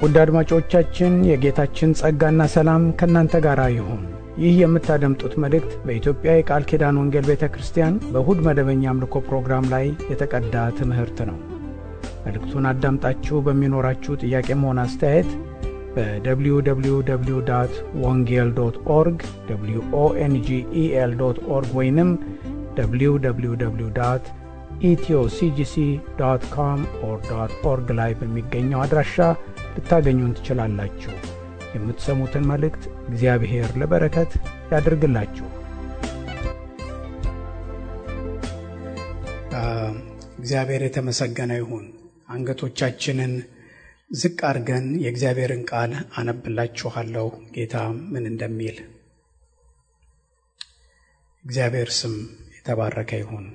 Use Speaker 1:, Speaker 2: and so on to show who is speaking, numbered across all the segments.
Speaker 1: ውድ አድማጮቻችን የጌታችን ጸጋና ሰላም ከእናንተ ጋር ይሁን። ይህ የምታደምጡት መልእክት በኢትዮጵያ የቃል ኪዳን ወንጌል ቤተ ክርስቲያን በእሁድ መደበኛ አምልኮ ፕሮግራም ላይ የተቀዳ ትምህርት ነው። መልእክቱን አዳምጣችሁ በሚኖራችሁ ጥያቄም ሆነ አስተያየት በwww ወንጌል ዶት ኦርግ ኦንጌል ዶት ኦርግ ወይንም www ኢትዮሲጂሲ ዶት ኮም ኦር ዶት ኦርግ ላይ በሚገኘው አድራሻ ልታገኙን ትችላላችሁ። የምትሰሙትን መልእክት እግዚአብሔር ለበረከት ያድርግላችሁ። እግዚአብሔር የተመሰገነ ይሁን። አንገቶቻችንን ዝቅ አድርገን የእግዚአብሔርን ቃል አነብላችኋለሁ። ጌታ ምን እንደሚል እግዚአብሔር ስም የተባረከ ይሁን።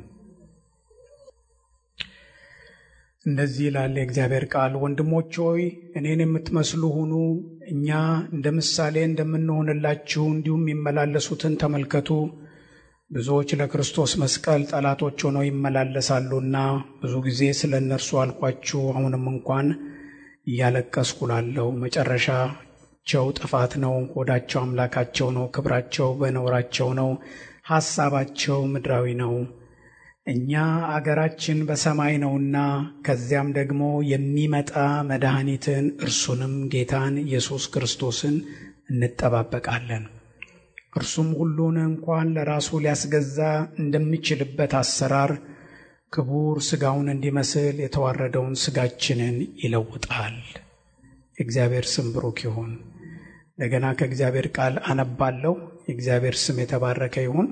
Speaker 1: እንደዚህ ይላል የእግዚአብሔር ቃል፣ ወንድሞች ሆይ እኔን የምትመስሉ ሁኑ፣ እኛ እንደ ምሳሌ እንደምንሆንላችሁ እንዲሁም የሚመላለሱትን ተመልከቱ። ብዙዎች ለክርስቶስ መስቀል ጠላቶች ሆነው ይመላለሳሉና ብዙ ጊዜ ስለ እነርሱ አልኳችሁ። አሁንም እንኳን እያለቀስኩ ላለሁ መጨረሻቸው ጥፋት ነው። ሆዳቸው አምላካቸው ነው፣ ክብራቸው በነውራቸው ነው፣ ሐሳባቸው ምድራዊ ነው። እኛ አገራችን በሰማይ ነውና ከዚያም ደግሞ የሚመጣ መድኃኒትን እርሱንም ጌታን ኢየሱስ ክርስቶስን እንጠባበቃለን። እርሱም ሁሉን እንኳን ለራሱ ሊያስገዛ እንደሚችልበት አሰራር ክቡር ሥጋውን እንዲመስል የተዋረደውን ሥጋችንን ይለውጣል። የእግዚአብሔር ስም ብሩክ ይሁን። እንደገና ከእግዚአብሔር ቃል አነባለሁ። የእግዚአብሔር ስም የተባረከ ይሁን።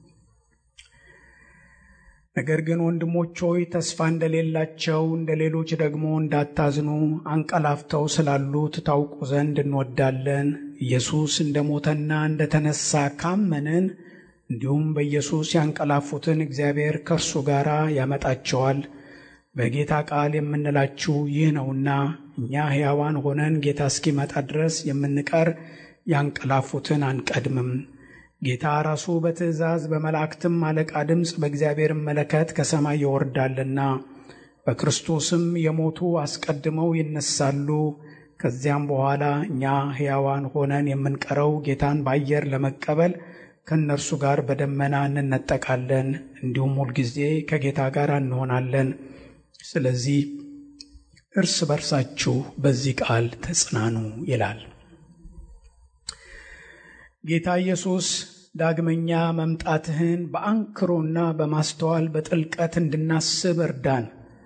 Speaker 1: ነገር ግን ወንድሞች ሆይ ተስፋ እንደሌላቸው እንደ ሌሎች ደግሞ እንዳታዝኑ አንቀላፍተው ስላሉት ታውቁ ዘንድ እንወዳለን። ኢየሱስ እንደ ሞተና እንደ ተነሳ ካመንን እንዲሁም በኢየሱስ ያንቀላፉትን እግዚአብሔር ከእርሱ ጋር ያመጣቸዋል። በጌታ ቃል የምንላችሁ ይህ ነውና እኛ ሕያዋን ሆነን ጌታ እስኪመጣ ድረስ የምንቀር ያንቀላፉትን አንቀድምም። ጌታ ራሱ በትእዛዝ በመላእክትም አለቃ ድምፅ በእግዚአብሔር መለከት ከሰማይ ይወርዳልና በክርስቶስም የሞቱ አስቀድመው ይነሳሉ። ከዚያም በኋላ እኛ ሕያዋን ሆነን የምንቀረው ጌታን በአየር ለመቀበል ከእነርሱ ጋር በደመና እንነጠቃለን፣ እንዲሁም ሁልጊዜ ከጌታ ጋር እንሆናለን። ስለዚህ እርስ በርሳችሁ በዚህ ቃል ተጽናኑ ይላል። ጌታ ኢየሱስ ዳግመኛ መምጣትህን በአንክሮና በማስተዋል በጥልቀት እንድናስብ እርዳን።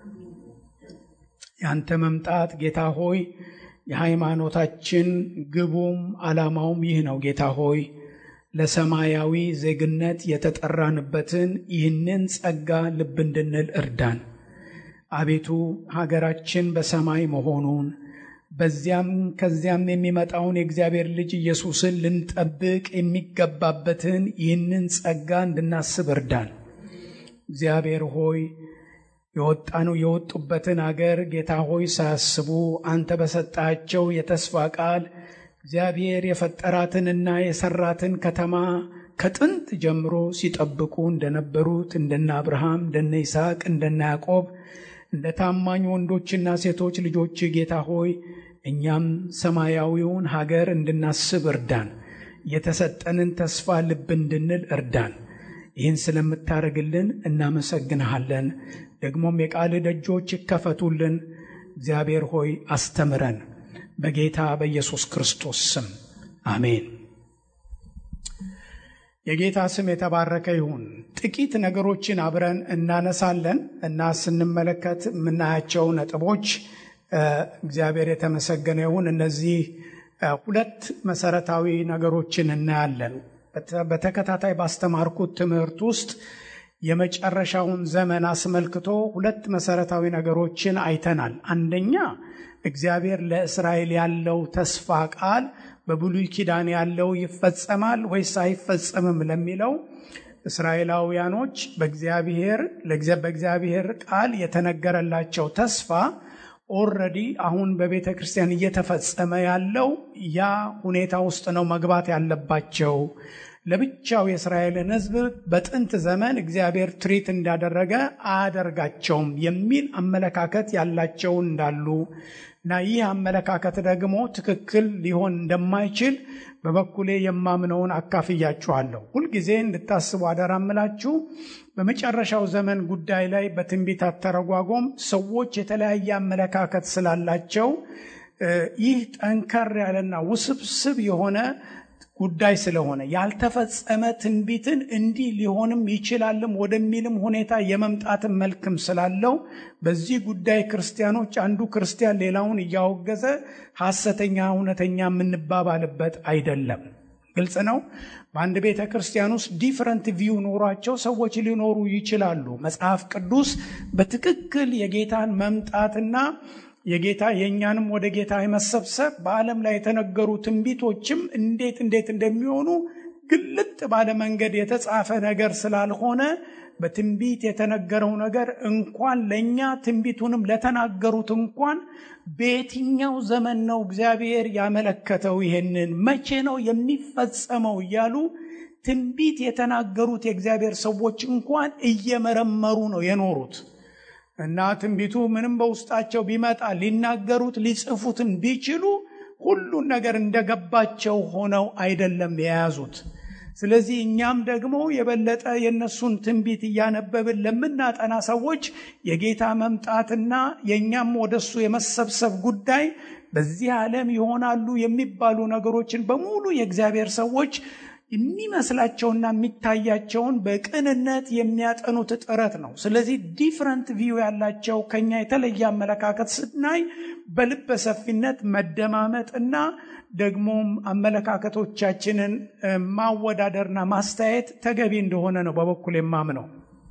Speaker 1: ያንተ መምጣት ጌታ ሆይ የሃይማኖታችን ግቡም ዓላማውም ይህ ነው። ጌታ ሆይ ለሰማያዊ ዜግነት የተጠራንበትን ይህንን ጸጋ ልብ እንድንል እርዳን። አቤቱ ሀገራችን በሰማይ መሆኑን በዚያም ከዚያም የሚመጣውን የእግዚአብሔር ልጅ ኢየሱስን ልንጠብቅ የሚገባበትን ይህንን ጸጋ እንድናስብ እርዳን። እግዚአብሔር ሆይ የወጣነው የወጡበትን አገር ጌታ ሆይ ሳያስቡ አንተ በሰጣቸው የተስፋ ቃል እግዚአብሔር የፈጠራትንና የሰራትን ከተማ ከጥንት ጀምሮ ሲጠብቁ እንደነበሩት እንደነ አብርሃም፣ እንደነ ይስሐቅ፣ እንደነ ያዕቆብ እንደ ታማኝ ወንዶችና ሴቶች ልጆች ጌታ ሆይ እኛም ሰማያዊውን ሀገር እንድናስብ እርዳን። የተሰጠንን ተስፋ ልብ እንድንል እርዳን። ይህን ስለምታደርግልን እናመሰግንሃለን። ደግሞም የቃል ደጆች ይከፈቱልን። እግዚአብሔር ሆይ አስተምረን፣ በጌታ በኢየሱስ ክርስቶስ ስም አሜን። የጌታ ስም የተባረከ ይሁን። ጥቂት ነገሮችን አብረን እናነሳለን እና ስንመለከት የምናያቸው ነጥቦች እግዚአብሔር የተመሰገነ ይሁን። እነዚህ ሁለት መሰረታዊ ነገሮችን እናያለን። በተከታታይ ባስተማርኩት ትምህርት ውስጥ የመጨረሻውን ዘመን አስመልክቶ ሁለት መሰረታዊ ነገሮችን አይተናል። አንደኛ እግዚአብሔር ለእስራኤል ያለው ተስፋ ቃል በብሉይ ኪዳን ያለው ይፈጸማል ወይስ አይፈጸምም ለሚለው እስራኤላውያኖች በእግዚአብሔር በእግዚአብሔር ቃል የተነገረላቸው ተስፋ ኦልሬዲ አሁን በቤተ ክርስቲያን እየተፈጸመ ያለው ያ ሁኔታ ውስጥ ነው መግባት ያለባቸው። ለብቻው የእስራኤልን ሕዝብ በጥንት ዘመን እግዚአብሔር ትሪት እንዳደረገ አያደርጋቸውም የሚል አመለካከት ያላቸው እንዳሉ እና ይህ አመለካከት ደግሞ ትክክል ሊሆን እንደማይችል በበኩሌ የማምነውን አካፍያችኋለሁ። ሁልጊዜ እንድታስቡ አደራ እምላችሁ በመጨረሻው ዘመን ጉዳይ ላይ በትንቢት አተረጓጎም ሰዎች የተለያየ አመለካከት ስላላቸው ይህ ጠንከር ያለና ውስብስብ የሆነ ጉዳይ ስለሆነ ያልተፈጸመ ትንቢትን እንዲህ ሊሆንም ይችላልም ወደሚልም ሁኔታ የመምጣትን መልክም ስላለው በዚህ ጉዳይ ክርስቲያኖች አንዱ ክርስቲያን ሌላውን እያወገዘ ሐሰተኛ እውነተኛ የምንባባልበት አይደለም። ግልጽ ነው። በአንድ ቤተ ክርስቲያን ውስጥ ዲፍረንት ቪው ኖሯቸው ሰዎች ሊኖሩ ይችላሉ። መጽሐፍ ቅዱስ በትክክል የጌታን መምጣትና የጌታ የእኛንም ወደ ጌታ የመሰብሰብ በዓለም ላይ የተነገሩ ትንቢቶችም እንዴት እንዴት እንደሚሆኑ ግልጥ ባለ መንገድ የተጻፈ ነገር ስላልሆነ በትንቢት የተነገረው ነገር እንኳን ለእኛ ትንቢቱንም ለተናገሩት እንኳን በየትኛው ዘመን ነው እግዚአብሔር ያመለከተው? ይሄንን መቼ ነው የሚፈጸመው? እያሉ ትንቢት የተናገሩት የእግዚአብሔር ሰዎች እንኳን እየመረመሩ ነው የኖሩት። እና ትንቢቱ ምንም በውስጣቸው ቢመጣ ሊናገሩት ሊጽፉትን ቢችሉ ሁሉን ነገር እንደገባቸው ሆነው አይደለም የያዙት። ስለዚህ እኛም ደግሞ የበለጠ የእነሱን ትንቢት እያነበብን ለምናጠና ሰዎች የጌታ መምጣትና የእኛም ወደሱ የመሰብሰብ ጉዳይ በዚህ ዓለም ይሆናሉ የሚባሉ ነገሮችን በሙሉ የእግዚአብሔር ሰዎች የሚመስላቸውና የሚታያቸውን በቅንነት የሚያጠኑት ጥረት ነው። ስለዚህ ዲፍረንት ቪው ያላቸው ከኛ የተለየ አመለካከት ስናይ በልበ ሰፊነት መደማመጥ እና ደግሞም አመለካከቶቻችንን ማወዳደርና ማስተያየት ተገቢ እንደሆነ ነው በበኩል የማምነው።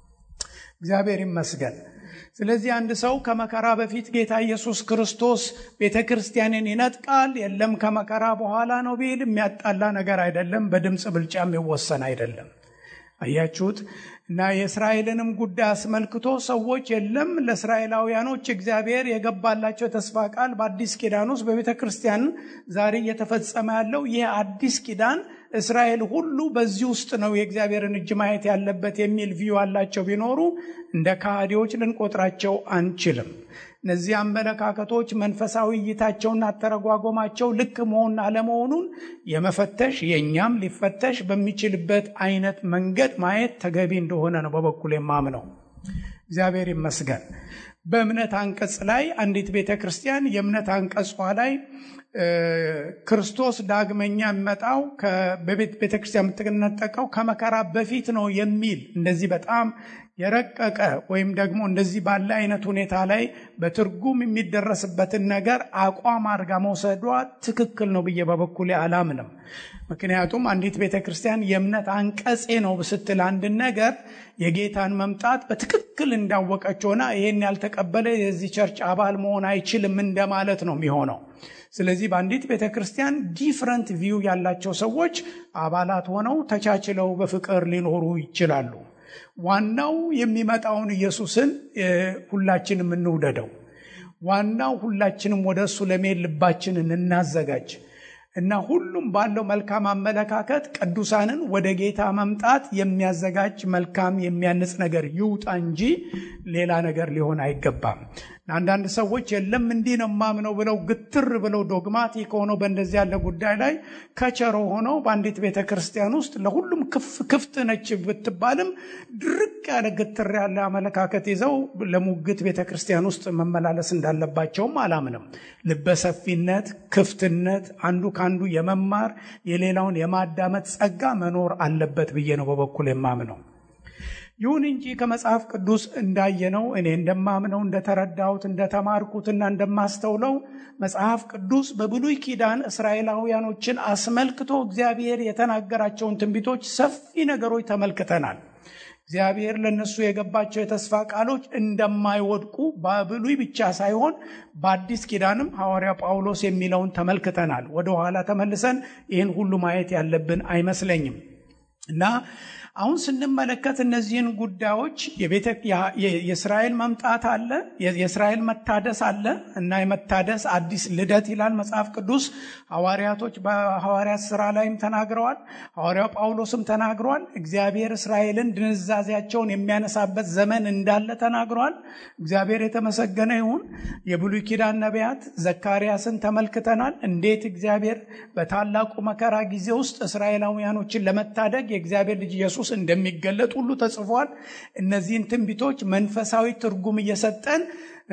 Speaker 1: እግዚአብሔር ይመስገን። ስለዚህ አንድ ሰው ከመከራ በፊት ጌታ ኢየሱስ ክርስቶስ ቤተ ክርስቲያንን ይነጥቃል፣ የለም ከመከራ በኋላ ነው ቢል የሚያጣላ ነገር አይደለም። በድምፅ ብልጫ የሚወሰን አይደለም። አያችሁት? እና የእስራኤልንም ጉዳይ አስመልክቶ ሰዎች የለም ለእስራኤላውያኖች እግዚአብሔር የገባላቸው የተስፋ ቃል በአዲስ ኪዳን ውስጥ በቤተ ክርስቲያን ዛሬ እየተፈጸመ ያለው ይህ አዲስ ኪዳን እስራኤል ሁሉ በዚህ ውስጥ ነው የእግዚአብሔርን እጅ ማየት ያለበት የሚል ቪዩ አላቸው ቢኖሩ እንደ ከሃዲዎች ልንቆጥራቸው አንችልም። እነዚህ አመለካከቶች መንፈሳዊ እይታቸውና አተረጓጎማቸው ልክ መሆን አለመሆኑን የመፈተሽ የእኛም ሊፈተሽ በሚችልበት አይነት መንገድ ማየት ተገቢ እንደሆነ ነው በበኩል የማምነው። እግዚአብሔር ይመስገን። በእምነት አንቀጽ ላይ አንዲት ቤተ ክርስቲያን የእምነት አንቀጿ ላይ ክርስቶስ ዳግመኛ የሚመጣው ቤተ ክርስቲያን የምትነጠቀው ከመከራ በፊት ነው የሚል እንደዚህ በጣም የረቀቀ ወይም ደግሞ እንደዚህ ባለ አይነት ሁኔታ ላይ በትርጉም የሚደረስበትን ነገር አቋም አድርጋ መውሰዷ ትክክል ነው ብዬ በበኩሌ አላምንም። ምክንያቱም አንዲት ቤተ ክርስቲያን የእምነት አንቀጼ ነው ስትል አንድን ነገር የጌታን መምጣት በትክክል እንዳወቀች ሆና ይሄን ያልተቀበለ የዚህ ቸርች አባል መሆን አይችልም እንደማለት ነው የሚሆነው። ስለዚህ በአንዲት ቤተ ክርስቲያን ዲፍረንት ቪው ያላቸው ሰዎች አባላት ሆነው ተቻችለው በፍቅር ሊኖሩ ይችላሉ። ዋናው የሚመጣውን ኢየሱስን ሁላችንም እንውደደው። ዋናው ሁላችንም ወደ እሱ ለመሄድ ልባችንን እናዘጋጅ እና ሁሉም ባለው መልካም አመለካከት ቅዱሳንን ወደ ጌታ መምጣት የሚያዘጋጅ መልካም የሚያንጽ ነገር ይውጣ እንጂ ሌላ ነገር ሊሆን አይገባም። አንዳንድ ሰዎች የለም እንዲህ ነው ማምነው ብለው ግትር ብለው ዶግማቲክ ሆነው በእንደዚህ ያለ ጉዳይ ላይ ከቸሮ ሆነው በአንዲት ቤተ ክርስቲያን ውስጥ ለሁሉም ክፍት ነች ብትባልም ድርቅ ያለ ግትር ያለ አመለካከት ይዘው ለሙግት ቤተ ክርስቲያን ውስጥ መመላለስ እንዳለባቸውም አላምንም። ልበሰፊነት፣ ክፍትነት፣ አንዱ ከአንዱ የመማር የሌላውን የማዳመጥ ጸጋ መኖር አለበት ብዬ ነው በበኩል የማምነው። ይሁን እንጂ ከመጽሐፍ ቅዱስ እንዳየነው እኔ እንደማምነው እንደተረዳሁት እንደተማርኩትና እንደማስተውለው መጽሐፍ ቅዱስ በብሉይ ኪዳን እስራኤላውያኖችን አስመልክቶ እግዚአብሔር የተናገራቸውን ትንቢቶች ሰፊ ነገሮች ተመልክተናል። እግዚአብሔር ለእነሱ የገባቸው የተስፋ ቃሎች እንደማይወድቁ በብሉይ ብቻ ሳይሆን በአዲስ ኪዳንም ሐዋርያ ጳውሎስ የሚለውን ተመልክተናል። ወደኋላ ተመልሰን ይህን ሁሉ ማየት ያለብን አይመስለኝም እና አሁን ስንመለከት እነዚህን ጉዳዮች የእስራኤል መምጣት አለ፣ የእስራኤል መታደስ አለ እና የመታደስ አዲስ ልደት ይላል መጽሐፍ ቅዱስ። ሐዋርያቶች በሐዋርያት ስራ ላይም ተናግረዋል። ሐዋርያው ጳውሎስም ተናግረዋል። እግዚአብሔር እስራኤልን ድንዛዜያቸውን የሚያነሳበት ዘመን እንዳለ ተናግረዋል። እግዚአብሔር የተመሰገነ ይሁን። የብሉይ ኪዳን ነቢያት ዘካርያስን ተመልክተናል። እንዴት እግዚአብሔር በታላቁ መከራ ጊዜ ውስጥ እስራኤላውያኖችን ለመታደግ የእግዚአብሔር ልጅ ኢየሱስ እንደሚገለጥ ሁሉ ተጽፏል። እነዚህን ትንቢቶች መንፈሳዊ ትርጉም እየሰጠን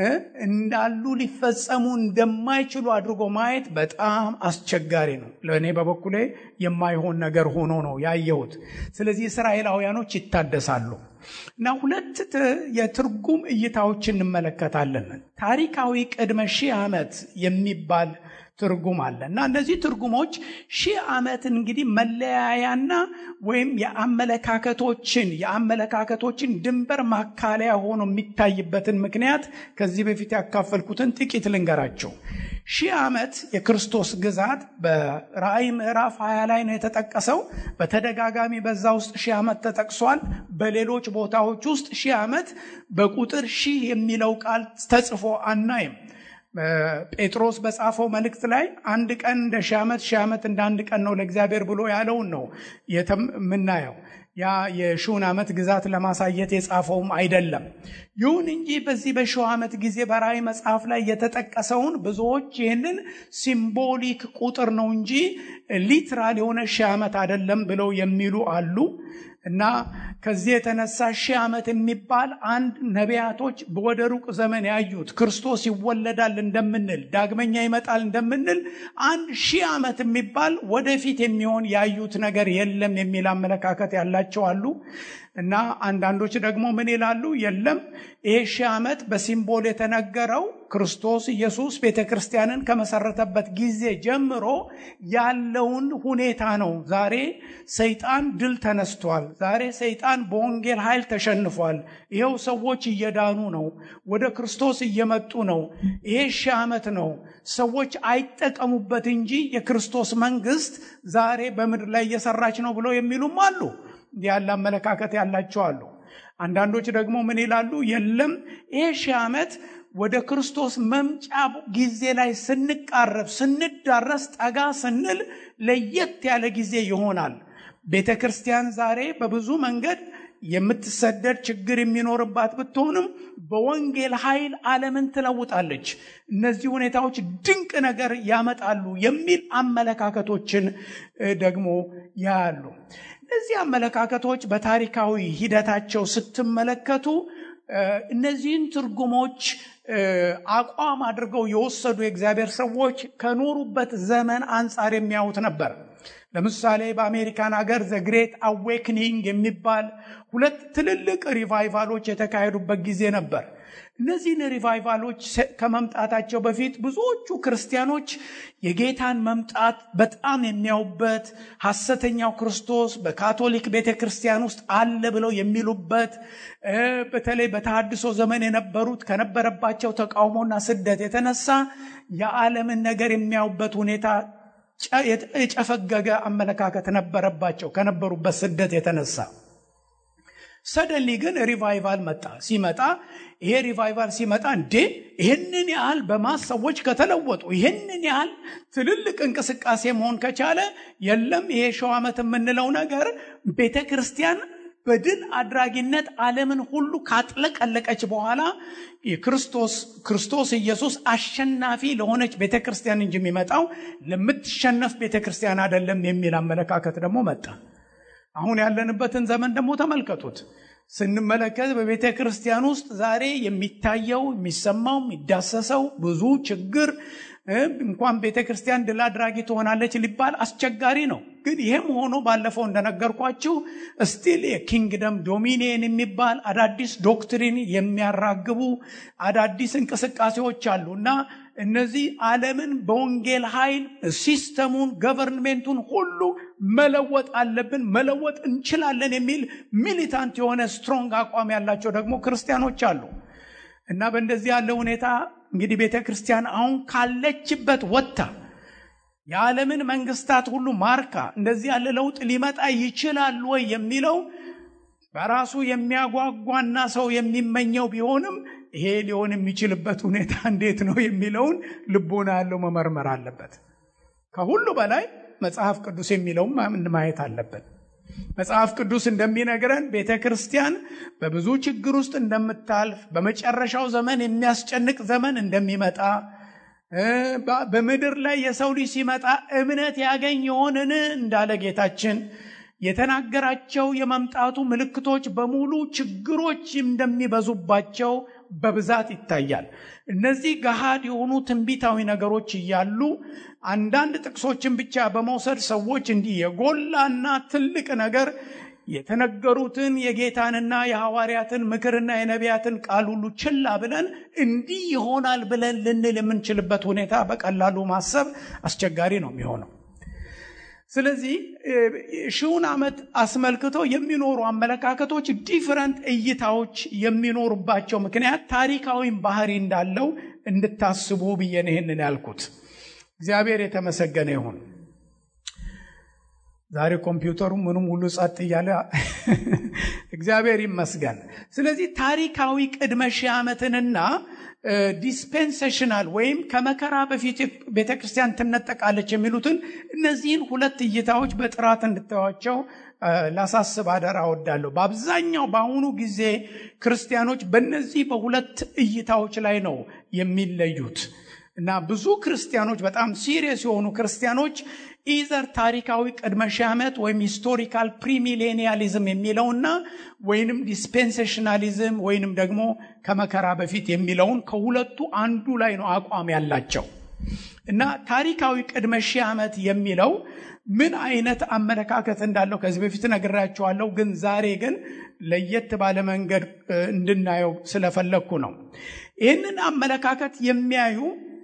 Speaker 1: እንዳሉ ሊፈጸሙ እንደማይችሉ አድርጎ ማየት በጣም አስቸጋሪ ነው። ለእኔ በበኩሌ የማይሆን ነገር ሆኖ ነው ያየሁት። ስለዚህ እስራኤላውያኖች ይታደሳሉ እና ሁለት የትርጉም እይታዎች እንመለከታለን። ታሪካዊ ቅድመ ሺህ ዓመት የሚባል ትርጉም አለ እና እነዚህ ትርጉሞች ሺህ ዓመት እንግዲህ መለያያና ወይም የአመለካከቶችን የአመለካከቶችን ድንበር ማካለያ ሆኖ የሚታይበትን ምክንያት ከዚህ በፊት ያካፈልኩትን ጥቂት ልንገራቸው። ሺህ ዓመት የክርስቶስ ግዛት በራእይ ምዕራፍ 20 ላይ ነው የተጠቀሰው። በተደጋጋሚ በዛ ውስጥ ሺህ ዓመት ተጠቅሷል። በሌሎች ቦታዎች ውስጥ ሺህ ዓመት በቁጥር ሺህ የሚለው ቃል ተጽፎ አናይም። ጴጥሮስ በጻፈው መልእክት ላይ አንድ ቀን እንደ ሺህ ዓመት ሺህ ዓመት እንደ አንድ ቀን ነው ለእግዚአብሔር ብሎ ያለውን ነው የምናየው። ያ የሺውን ዓመት ግዛት ለማሳየት የጻፈውም አይደለም። ይሁን እንጂ በዚህ በሺው ዓመት ጊዜ በራእይ መጽሐፍ ላይ የተጠቀሰውን ብዙዎች ይህንን ሲምቦሊክ ቁጥር ነው እንጂ ሊትራል የሆነ ሺህ ዓመት አይደለም ብለው የሚሉ አሉ። እና ከዚህ የተነሳ ሺህ ዓመት የሚባል አንድ ነቢያቶች ወደ ሩቅ ዘመን ያዩት ክርስቶስ ይወለዳል እንደምንል ዳግመኛ ይመጣል እንደምንል አንድ ሺህ ዓመት የሚባል ወደፊት የሚሆን ያዩት ነገር የለም የሚል አመለካከት ያላቸው አሉ። እና አንዳንዶች ደግሞ ምን ይላሉ? የለም ይሄ ሺህ ዓመት በሲምቦል የተነገረው ክርስቶስ ኢየሱስ ቤተ ክርስቲያንን ከመሰረተበት ጊዜ ጀምሮ ያለውን ሁኔታ ነው። ዛሬ ሰይጣን ድል ተነስቷል። ዛሬ ሰይጣን በወንጌል ኃይል ተሸንፏል። ይኸው ሰዎች እየዳኑ ነው፣ ወደ ክርስቶስ እየመጡ ነው። ይሄ ሺህ ዓመት ነው። ሰዎች አይጠቀሙበት እንጂ የክርስቶስ መንግስት ዛሬ በምድር ላይ እየሰራች ነው ብለው የሚሉም አሉ። ያለ አመለካከት ያላቸው አሉ። አንዳንዶች ደግሞ ምን ይላሉ? የለም ይሄ ሺህ ዓመት ወደ ክርስቶስ መምጫ ጊዜ ላይ ስንቃረብ ስንዳረስ ጠጋ ስንል ለየት ያለ ጊዜ ይሆናል። ቤተ ክርስቲያን ዛሬ በብዙ መንገድ የምትሰደድ ችግር የሚኖርባት ብትሆንም በወንጌል ኃይል ዓለምን ትለውጣለች። እነዚህ ሁኔታዎች ድንቅ ነገር ያመጣሉ የሚል አመለካከቶችን ደግሞ ያያሉ። እነዚህ አመለካከቶች በታሪካዊ ሂደታቸው ስትመለከቱ እነዚህን ትርጉሞች አቋም አድርገው የወሰዱ የእግዚአብሔር ሰዎች ከኖሩበት ዘመን አንጻር የሚያዩት ነበር። ለምሳሌ በአሜሪካን ሀገር ዘ ግሬት አዌክኒንግ የሚባል ሁለት ትልልቅ ሪቫይቫሎች የተካሄዱበት ጊዜ ነበር። እነዚህን ሪቫይቫሎች ከመምጣታቸው በፊት ብዙዎቹ ክርስቲያኖች የጌታን መምጣት በጣም የሚያዩበት ሐሰተኛው ክርስቶስ በካቶሊክ ቤተ ክርስቲያን ውስጥ አለ ብለው የሚሉበት በተለይ በተሃድሶ ዘመን የነበሩት ከነበረባቸው ተቃውሞና ስደት የተነሳ የዓለምን ነገር የሚያዩበት ሁኔታ የጨፈገገ አመለካከት ነበረባቸው ከነበሩበት ስደት የተነሳ። ሰደንሊ ግን ሪቫይቫል መጣ። ሲመጣ ይሄ ሪቫይቫል ሲመጣ እንዴ ይህንን ያህል በማስ ሰዎች ከተለወጡ ይህንን ያህል ትልልቅ እንቅስቃሴ መሆን ከቻለ የለም ይሄ ሺው ዓመት የምንለው ነገር ቤተ ክርስቲያን በድል አድራጊነት ዓለምን ሁሉ ካጥለቀለቀች በኋላ የክርስቶስ ክርስቶስ ኢየሱስ አሸናፊ ለሆነች ቤተ ክርስቲያን እንጂ የሚመጣው ለምትሸነፍ ቤተ ክርስቲያን አይደለም የሚል አመለካከት ደግሞ መጣ። አሁን ያለንበትን ዘመን ደግሞ ተመልከቱት። ስንመለከት በቤተ ክርስቲያን ውስጥ ዛሬ የሚታየው የሚሰማው የሚዳሰሰው ብዙ ችግር እንኳን ቤተ ክርስቲያን ድል አድራጊ ትሆናለች ሊባል አስቸጋሪ ነው። ግን ይህም ሆኖ ባለፈው እንደነገርኳችሁ ስቲል የኪንግደም ዶሚኒየን የሚባል አዳዲስ ዶክትሪን የሚያራግቡ አዳዲስ እንቅስቃሴዎች አሉ እና እነዚህ ዓለምን በወንጌል ኃይል ሲስተሙን፣ ገቨርንሜንቱን ሁሉ መለወጥ አለብን፣ መለወጥ እንችላለን የሚል ሚሊታንት የሆነ ስትሮንግ አቋም ያላቸው ደግሞ ክርስቲያኖች አሉ እና በእንደዚህ ያለ ሁኔታ እንግዲህ ቤተ ክርስቲያን አሁን ካለችበት ወጥታ የዓለምን መንግስታት ሁሉ ማርካ እንደዚህ ያለ ለውጥ ሊመጣ ይችላል ወይ የሚለው በራሱ የሚያጓጓና ሰው የሚመኘው ቢሆንም ይሄ ሊሆን የሚችልበት ሁኔታ እንዴት ነው የሚለውን ልቦና ያለው መመርመር አለበት። ከሁሉ በላይ መጽሐፍ ቅዱስ የሚለውም ማየት አለብን። መጽሐፍ ቅዱስ እንደሚነግረን ቤተ ክርስቲያን በብዙ ችግር ውስጥ እንደምታልፍ፣ በመጨረሻው ዘመን የሚያስጨንቅ ዘመን እንደሚመጣ፣ በምድር ላይ የሰው ልጅ ሲመጣ እምነት ያገኝ የሆንን እንዳለ ጌታችን የተናገራቸው የመምጣቱ ምልክቶች በሙሉ ችግሮች እንደሚበዙባቸው በብዛት ይታያል። እነዚህ ገሃድ የሆኑ ትንቢታዊ ነገሮች እያሉ አንዳንድ ጥቅሶችን ብቻ በመውሰድ ሰዎች እንዲህ የጎላና ትልቅ ነገር የተነገሩትን የጌታንና የሐዋርያትን ምክርና የነቢያትን ቃል ሁሉ ችላ ብለን እንዲህ ይሆናል ብለን ልንል የምንችልበት ሁኔታ በቀላሉ ማሰብ አስቸጋሪ ነው የሚሆነው። ስለዚህ ሺውን ዓመት አስመልክቶ የሚኖሩ አመለካከቶች ዲፍረንት እይታዎች የሚኖሩባቸው ምክንያት ታሪካዊም ባህሪ እንዳለው እንድታስቡ ብዬ ነው ይህንን ያልኩት። እግዚአብሔር የተመሰገነ ይሁን። ዛሬ ኮምፒውተሩ ምንም ሁሉ ጸጥ እያለ እግዚአብሔር ይመስገን። ስለዚህ ታሪካዊ ቅድመ ሺህ ዓመትንና ዲስፔንሴሽናል ወይም ከመከራ በፊት ቤተ ክርስቲያን ትነጠቃለች የሚሉትን እነዚህን ሁለት እይታዎች በጥራት እንድታዩዋቸው ላሳስብ አደራ እወዳለሁ። በአብዛኛው በአሁኑ ጊዜ ክርስቲያኖች በእነዚህ በሁለት እይታዎች ላይ ነው የሚለዩት እና ብዙ ክርስቲያኖች በጣም ሲሪየስ የሆኑ ክርስቲያኖች ኢዘር ታሪካዊ ቅድመ ሺህ ዓመት ወይም ሂስቶሪካል ፕሪሚሌኒያሊዝም የሚለውና ወይንም ዲስፔንሴሽናሊዝም ወይንም ደግሞ ከመከራ በፊት የሚለውን ከሁለቱ አንዱ ላይ ነው አቋም ያላቸው እና ታሪካዊ ቅድመ ሺህ ዓመት የሚለው ምን አይነት አመለካከት እንዳለው ከዚህ በፊት ነግራቸዋለሁ። ግን ዛሬ ግን ለየት ባለ መንገድ እንድናየው ስለፈለግኩ ነው። ይህንን አመለካከት የሚያዩ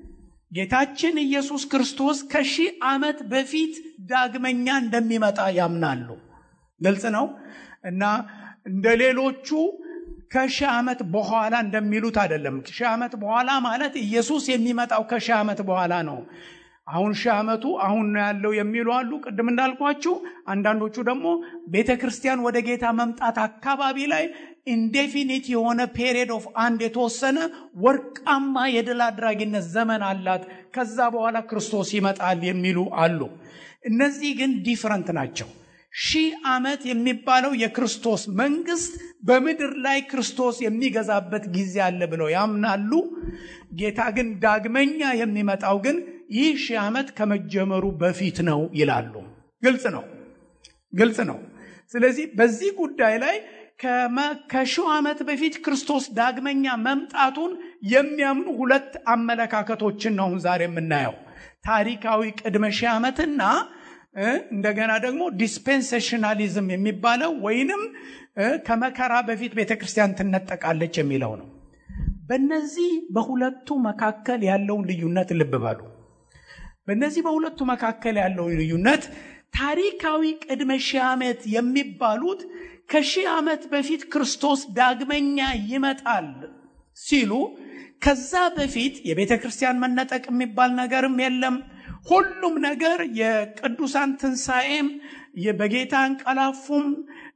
Speaker 1: ጌታችን ኢየሱስ ክርስቶስ ከሺህ ዓመት በፊት ዳግመኛ እንደሚመጣ ያምናሉ። ግልጽ ነው እና እንደ ሌሎቹ ከሺህ ዓመት በኋላ እንደሚሉት አይደለም። ሺህ ዓመት በኋላ ማለት ኢየሱስ የሚመጣው ከሺህ ዓመት በኋላ ነው። አሁን ሺህ ዓመቱ አሁን ነው ያለው የሚሉ አሉ። ቅድም እንዳልኳችሁ አንዳንዶቹ ደግሞ ቤተ ክርስቲያን ወደ ጌታ መምጣት አካባቢ ላይ ኢንዴፊኒት የሆነ ፔሪየድ ኦፍ አንድ የተወሰነ ወርቃማ የድል አድራጊነት ዘመን አላት፣ ከዛ በኋላ ክርስቶስ ይመጣል የሚሉ አሉ። እነዚህ ግን ዲፍረንት ናቸው። ሺህ ዓመት የሚባለው የክርስቶስ መንግስት በምድር ላይ ክርስቶስ የሚገዛበት ጊዜ አለ ብለው ያምናሉ። ጌታ ግን ዳግመኛ የሚመጣው ግን ይህ ሺህ ዓመት ከመጀመሩ በፊት ነው ይላሉ። ግልጽ ነው፣ ግልጽ ነው። ስለዚህ በዚህ ጉዳይ ላይ ከሺው ዓመት በፊት ክርስቶስ ዳግመኛ መምጣቱን የሚያምኑ ሁለት አመለካከቶችን ነው አሁን ዛሬ የምናየው። ታሪካዊ ቅድመ ሺህ ዓመትና እንደገና ደግሞ ዲስፔንሴሽናሊዝም የሚባለው ወይንም ከመከራ በፊት ቤተ ክርስቲያን ትነጠቃለች የሚለው ነው። በእነዚህ በሁለቱ መካከል ያለውን ልዩነት ልብ በሉ። በእነዚህ በሁለቱ መካከል ያለው ልዩነት ታሪካዊ ቅድመ ሺህ ዓመት የሚባሉት ከሺህ ዓመት በፊት ክርስቶስ ዳግመኛ ይመጣል ሲሉ ከዛ በፊት የቤተ ክርስቲያን መነጠቅ የሚባል ነገርም የለም። ሁሉም ነገር የቅዱሳን ትንሣኤም በጌታ እንቀላፉም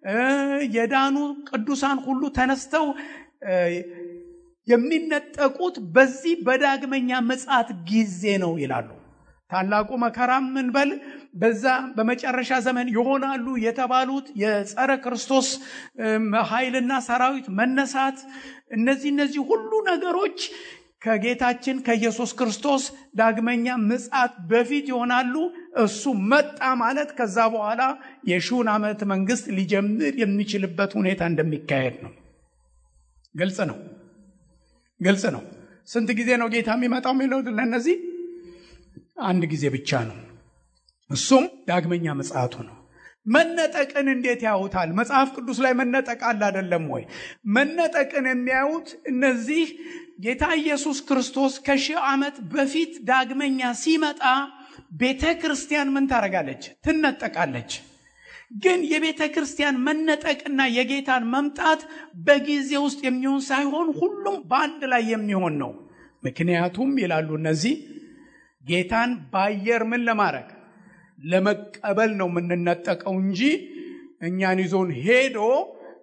Speaker 1: የዳኑ ቅዱሳን ሁሉ ተነስተው የሚነጠቁት በዚህ በዳግመኛ ምጽአት ጊዜ ነው ይላሉ። ታላቁ መከራም ምንበል በዛ በመጨረሻ ዘመን ይሆናሉ የተባሉት የጸረ ክርስቶስ ኃይልና ሰራዊት መነሳት፣ እነዚህ እነዚህ ሁሉ ነገሮች ከጌታችን ከኢየሱስ ክርስቶስ ዳግመኛ ምጽአት በፊት ይሆናሉ። እሱ መጣ ማለት ከዛ በኋላ የሺውን ዓመት መንግስት ሊጀምር የሚችልበት ሁኔታ እንደሚካሄድ ነው። ግልጽ ነው፣ ግልጽ ነው። ስንት ጊዜ ነው ጌታ የሚመጣው የሚለው ለእነዚህ አንድ ጊዜ ብቻ ነው። እሱም ዳግመኛ ምጽአቱ ነው። መነጠቅን እንዴት ያዩታል? መጽሐፍ ቅዱስ ላይ መነጠቅ አለ አይደለም ወይ? መነጠቅን የሚያዩት እነዚህ ጌታ ኢየሱስ ክርስቶስ ከሺህ ዓመት በፊት ዳግመኛ ሲመጣ ቤተ ክርስቲያን ምን ታደርጋለች? ትነጠቃለች። ግን የቤተ ክርስቲያን መነጠቅና የጌታን መምጣት በጊዜ ውስጥ የሚሆን ሳይሆን ሁሉም በአንድ ላይ የሚሆን ነው። ምክንያቱም ይላሉ እነዚህ ጌታን በአየር ምን ለማድረግ ለመቀበል ነው የምንነጠቀው እንጂ እኛን ይዞን ሄዶ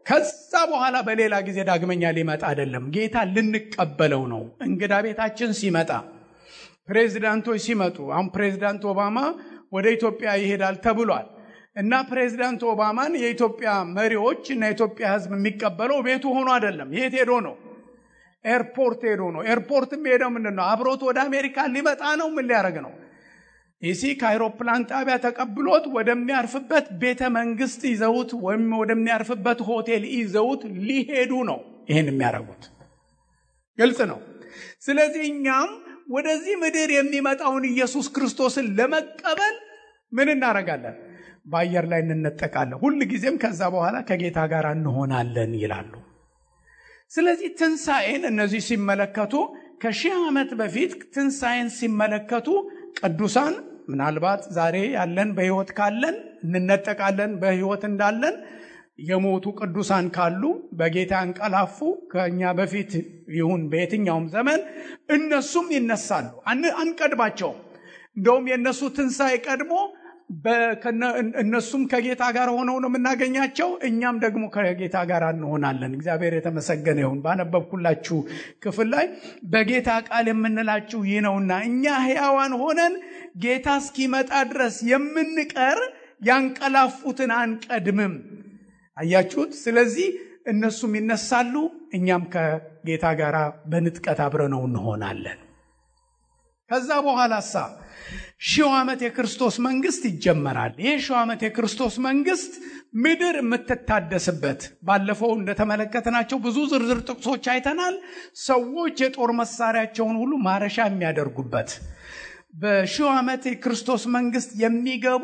Speaker 1: ከዛ በኋላ በሌላ ጊዜ ዳግመኛ ሊመጣ አይደለም። ጌታ ልንቀበለው ነው። እንግዳ ቤታችን ሲመጣ፣ ፕሬዚዳንቶች ሲመጡ፣ አሁን ፕሬዚዳንት ኦባማ ወደ ኢትዮጵያ ይሄዳል ተብሏል እና ፕሬዚዳንት ኦባማን የኢትዮጵያ መሪዎች እና የኢትዮጵያ ሕዝብ የሚቀበለው ቤቱ ሆኖ አይደለም። የት ሄዶ ነው? ኤርፖርት ሄዶ ነው። ኤርፖርትም ሄደው ምንድን ነው? አብሮት ወደ አሜሪካ ሊመጣ ነው። ምን ሊያደርግ ነው? ይሲ ከአይሮፕላን ጣቢያ ተቀብሎት ወደሚያርፍበት ቤተ መንግስት ይዘውት ወይም ወደሚያርፍበት ሆቴል ይዘውት ሊሄዱ ነው። ይህን የሚያደርጉት ግልጽ ነው። ስለዚህ እኛም ወደዚህ ምድር የሚመጣውን ኢየሱስ ክርስቶስን ለመቀበል ምን እናደርጋለን? በአየር ላይ እንነጠቃለን። ሁል ጊዜም ከዛ በኋላ ከጌታ ጋር እንሆናለን ይላሉ። ስለዚህ ትንሣኤን እነዚህ ሲመለከቱ ከሺህ ዓመት በፊት ትንሣኤን ሲመለከቱ ቅዱሳን ምናልባት ዛሬ ያለን በሕይወት ካለን እንነጠቃለን። በሕይወት እንዳለን የሞቱ ቅዱሳን ካሉ በጌታ እንቀላፉ ከእኛ በፊት ይሁን በየትኛውም ዘመን እነሱም ይነሳሉ። አንቀድማቸውም። እንደውም የእነሱ ትንሣኤ ቀድሞ እነሱም ከጌታ ጋር ሆነው ነው የምናገኛቸው። እኛም ደግሞ ከጌታ ጋር እንሆናለን። እግዚአብሔር የተመሰገነ ይሁን። ባነበብኩላችሁ ክፍል ላይ በጌታ ቃል የምንላችሁ ይህ ነውና እኛ ሕያዋን ሆነን ጌታ እስኪመጣ ድረስ የምንቀር ያንቀላፉትን አንቀድምም። አያችሁት? ስለዚህ እነሱም ይነሳሉ፣ እኛም ከጌታ ጋር በንጥቀት አብረነው እንሆናለን። ከዛ በኋላሳ ሺው ዓመት የክርስቶስ መንግስት ይጀመራል። ይህ ሺው ዓመት የክርስቶስ መንግስት ምድር የምትታደስበት ባለፈው እንደተመለከትናቸው ብዙ ዝርዝር ጥቅሶች አይተናል። ሰዎች የጦር መሳሪያቸውን ሁሉ ማረሻ የሚያደርጉበት በሺው ዓመት የክርስቶስ መንግስት የሚገቡ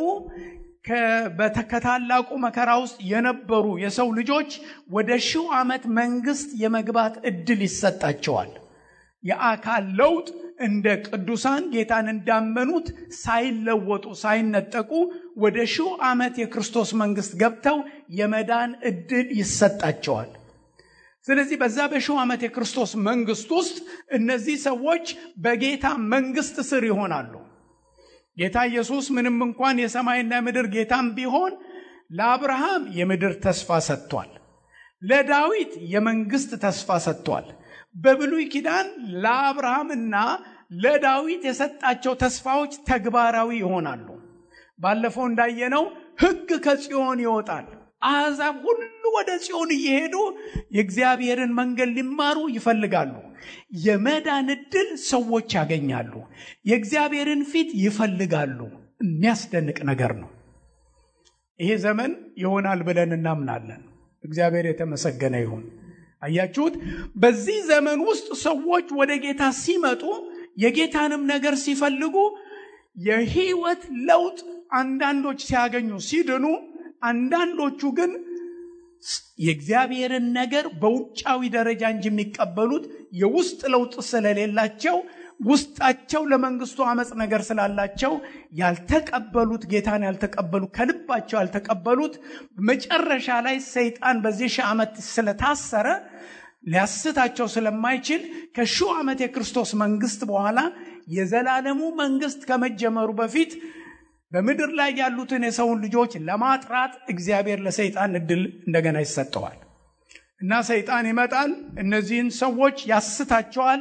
Speaker 1: ከታላቁ መከራ ውስጥ የነበሩ የሰው ልጆች ወደ ሺው ዓመት መንግስት የመግባት እድል ይሰጣቸዋል። የአካል ለውጥ እንደ ቅዱሳን ጌታን እንዳመኑት ሳይለወጡ ሳይነጠቁ ወደ ሺው ዓመት የክርስቶስ መንግስት ገብተው የመዳን እድል ይሰጣቸዋል። ስለዚህ በዛ በሺው ዓመት የክርስቶስ መንግስት ውስጥ እነዚህ ሰዎች በጌታ መንግስት ስር ይሆናሉ። ጌታ ኢየሱስ ምንም እንኳን የሰማይና ምድር ጌታም ቢሆን ለአብርሃም የምድር ተስፋ ሰጥቷል። ለዳዊት የመንግስት ተስፋ ሰጥቷል። በብሉይ ኪዳን ለአብርሃምና ለዳዊት የሰጣቸው ተስፋዎች ተግባራዊ ይሆናሉ። ባለፈው እንዳየነው ሕግ ከጽዮን ይወጣል። አሕዛብ ሁሉ ወደ ጽዮን እየሄዱ የእግዚአብሔርን መንገድ ሊማሩ ይፈልጋሉ። የመዳን ዕድል ሰዎች ያገኛሉ። የእግዚአብሔርን ፊት ይፈልጋሉ። የሚያስደንቅ ነገር ነው። ይሄ ዘመን ይሆናል ብለን እናምናለን። እግዚአብሔር የተመሰገነ ይሁን። አያችሁት? በዚህ ዘመን ውስጥ ሰዎች ወደ ጌታ ሲመጡ የጌታንም ነገር ሲፈልጉ የህይወት ለውጥ አንዳንዶች ሲያገኙ ሲድኑ፣ አንዳንዶቹ ግን የእግዚአብሔርን ነገር በውጫዊ ደረጃ እንጂ የሚቀበሉት የውስጥ ለውጥ ስለሌላቸው ውስጣቸው ለመንግስቱ አመፅ ነገር ስላላቸው ያልተቀበሉት ጌታን ያልተቀበሉ ከልባቸው ያልተቀበሉት መጨረሻ ላይ ሰይጣን በዚህ ሺህ ዓመት ስለታሰረ ሊያስታቸው ስለማይችል ከሺው ዓመት የክርስቶስ መንግስት በኋላ የዘላለሙ መንግስት ከመጀመሩ በፊት በምድር ላይ ያሉትን የሰውን ልጆች ለማጥራት እግዚአብሔር ለሰይጣን እድል እንደገና ይሰጠዋል እና ሰይጣን ይመጣል። እነዚህን ሰዎች ያስታቸዋል።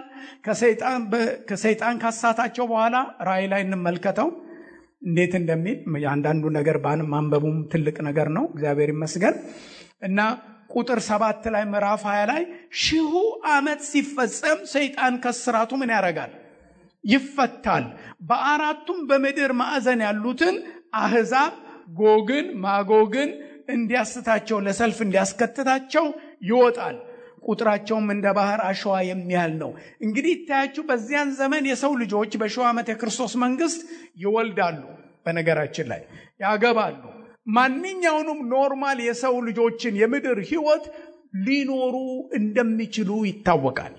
Speaker 1: ከሰይጣን ካሳታቸው በኋላ ራእይ ላይ እንመልከተው እንዴት እንደሚል የአንዳንዱ ነገር ባን ማንበቡም ትልቅ ነገር ነው። እግዚአብሔር ይመስገን እና ቁጥር ሰባት ላይ ምዕራፍ ሀያ ላይ ሺሁ ዓመት ሲፈጸም ሰይጣን ከስራቱ ምን ያደርጋል? ይፈታል። በአራቱም በምድር ማዕዘን ያሉትን አህዛብ ጎግን ማጎግን እንዲያስታቸው ለሰልፍ እንዲያስከትታቸው ይወጣል። ቁጥራቸውም እንደ ባህር አሸዋ የሚያህል ነው። እንግዲህ ይታያችሁ፣ በዚያን ዘመን የሰው ልጆች በሺው ዓመት የክርስቶስ መንግስት ይወልዳሉ። በነገራችን ላይ ያገባሉ። ማንኛውንም ኖርማል የሰው ልጆችን የምድር ህይወት ሊኖሩ እንደሚችሉ ይታወቃል።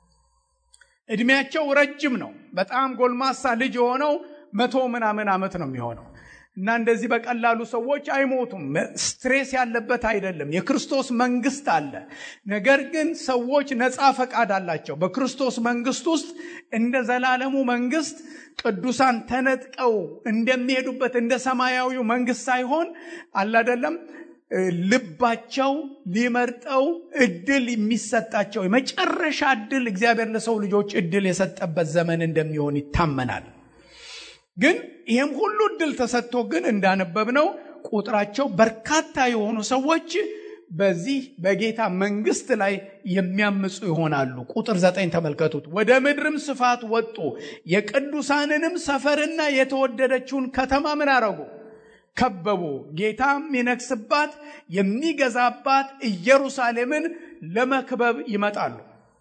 Speaker 1: እድሜያቸው ረጅም ነው። በጣም ጎልማሳ ልጅ የሆነው መቶ ምናምን ዓመት ነው የሚሆነው እና እንደዚህ በቀላሉ ሰዎች አይሞቱም። ስትሬስ ያለበት አይደለም። የክርስቶስ መንግስት አለ። ነገር ግን ሰዎች ነፃ ፈቃድ አላቸው። በክርስቶስ መንግስት ውስጥ እንደ ዘላለሙ መንግስት ቅዱሳን ተነጥቀው እንደሚሄዱበት እንደ ሰማያዊው መንግስት ሳይሆን አላደለም ልባቸው ሊመርጠው እድል የሚሰጣቸው የመጨረሻ እድል እግዚአብሔር ለሰው ልጆች እድል የሰጠበት ዘመን እንደሚሆን ይታመናል። ግን ይህም ሁሉ እድል ተሰጥቶ ግን እንዳነበብነው ቁጥራቸው በርካታ የሆኑ ሰዎች በዚህ በጌታ መንግስት ላይ የሚያምፁ ይሆናሉ። ቁጥር ዘጠኝ ተመልከቱት። ወደ ምድርም ስፋት ወጡ፣ የቅዱሳንንም ሰፈርና የተወደደችውን ከተማ ምን አረጉ? ከበቡ። ጌታም የሚነግስባት የሚገዛባት ኢየሩሳሌምን ለመክበብ ይመጣሉ።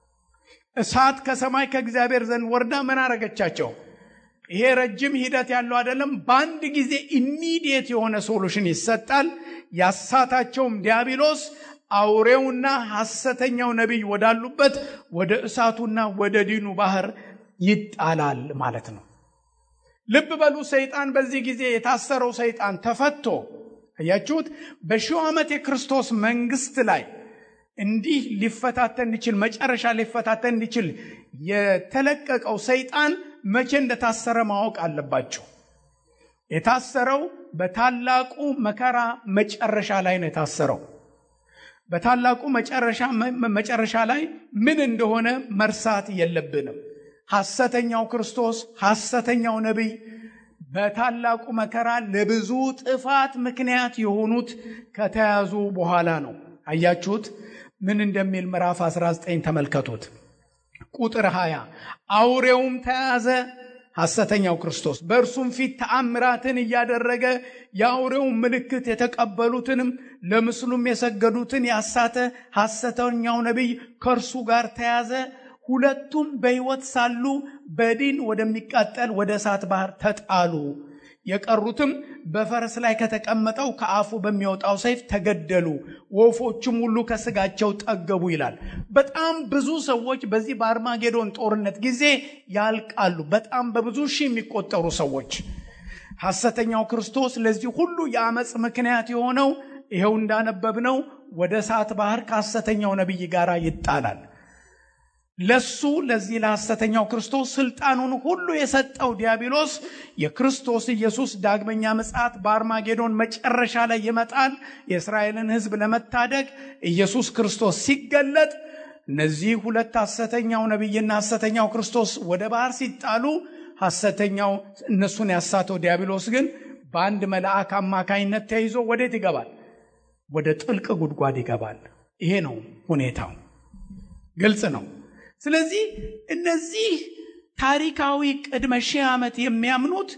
Speaker 1: እሳት ከሰማይ ከእግዚአብሔር ዘንድ ወርዳ ምን አረገቻቸው? ይሄ ረጅም ሂደት ያለው አይደለም። በአንድ ጊዜ ኢሚዲየት የሆነ ሶሉሽን ይሰጣል። ያሳታቸውም ዲያብሎስ አውሬውና ሐሰተኛው ነቢይ ወዳሉበት ወደ እሳቱና ወደ ዲኑ ባህር ይጣላል ማለት ነው። ልብ በሉ። ሰይጣን በዚህ ጊዜ የታሰረው ሰይጣን ተፈቶ አያችሁት። በሺው ዓመት የክርስቶስ መንግስት ላይ እንዲህ ሊፈታተን እንዲችል መጨረሻ ሊፈታተን እንዲችል የተለቀቀው ሰይጣን መቼ እንደታሰረ ማወቅ አለባቸው። የታሰረው በታላቁ መከራ መጨረሻ ላይ ነው የታሰረው። በታላቁ መጨረሻ ላይ ምን እንደሆነ መርሳት የለብንም። ሐሰተኛው ክርስቶስ፣ ሐሰተኛው ነቢይ በታላቁ መከራ ለብዙ ጥፋት ምክንያት የሆኑት ከተያዙ በኋላ ነው። አያችሁት ምን እንደሚል ምዕራፍ 19 ተመልከቱት። ቁጥር 20 አውሬውም ተያዘ ሐሰተኛው ክርስቶስ በእርሱም ፊት ተአምራትን እያደረገ የአውሬውን ምልክት የተቀበሉትንም ለምስሉም የሰገዱትን ያሳተ ሐሰተኛው ነቢይ ከእርሱ ጋር ተያዘ። ሁለቱም በሕይወት ሳሉ በዲን ወደሚቃጠል ወደ እሳት ባህር ተጣሉ። የቀሩትም በፈረስ ላይ ከተቀመጠው ከአፉ በሚወጣው ሰይፍ ተገደሉ። ወፎችም ሁሉ ከስጋቸው ጠገቡ ይላል። በጣም ብዙ ሰዎች በዚህ በአርማጌዶን ጦርነት ጊዜ ያልቃሉ። በጣም በብዙ ሺህ የሚቆጠሩ ሰዎች። ሐሰተኛው ክርስቶስ ለዚህ ሁሉ የአመፅ ምክንያት የሆነው ይኸው እንዳነበብነው ወደ እሳት ባህር ከሐሰተኛው ነቢይ ጋር ይጣላል። ለሱ ለዚህ ለሐሰተኛው ክርስቶስ ስልጣኑን ሁሉ የሰጠው ዲያብሎስ የክርስቶስ ኢየሱስ ዳግመኛ ምጽአት በአርማጌዶን መጨረሻ ላይ ይመጣል። የእስራኤልን ሕዝብ ለመታደግ ኢየሱስ ክርስቶስ ሲገለጥ እነዚህ ሁለት ሐሰተኛው ነቢይና ሐሰተኛው ክርስቶስ ወደ ባህር ሲጣሉ ሐሰተኛው እነሱን ያሳተው ዲያብሎስ ግን በአንድ መልአክ አማካኝነት ተይዞ ወዴት ይገባል? ወደ ጥልቅ ጉድጓድ ይገባል። ይሄ ነው ሁኔታው። ግልጽ ነው። ስለዚህ እነዚህ ታሪካዊ ቅድመ ሺህ ዓመት የሚያምኑት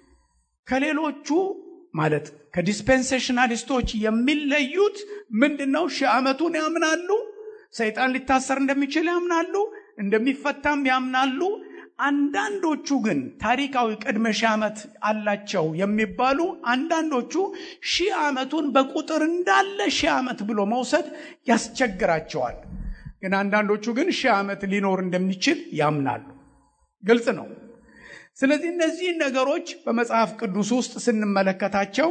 Speaker 1: ከሌሎቹ ማለት ከዲስፔንሴሽናሊስቶች የሚለዩት ምንድን ነው? ሺህ ዓመቱን ያምናሉ። ሰይጣን ሊታሰር እንደሚችል ያምናሉ። እንደሚፈታም ያምናሉ። አንዳንዶቹ ግን ታሪካዊ ቅድመ ሺህ ዓመት አላቸው የሚባሉ አንዳንዶቹ ሺህ ዓመቱን በቁጥር እንዳለ ሺህ ዓመት ብሎ መውሰድ ያስቸግራቸዋል። ግን አንዳንዶቹ ግን ሺህ ዓመት ሊኖር እንደሚችል ያምናሉ። ግልጽ ነው። ስለዚህ እነዚህን ነገሮች በመጽሐፍ ቅዱስ ውስጥ ስንመለከታቸው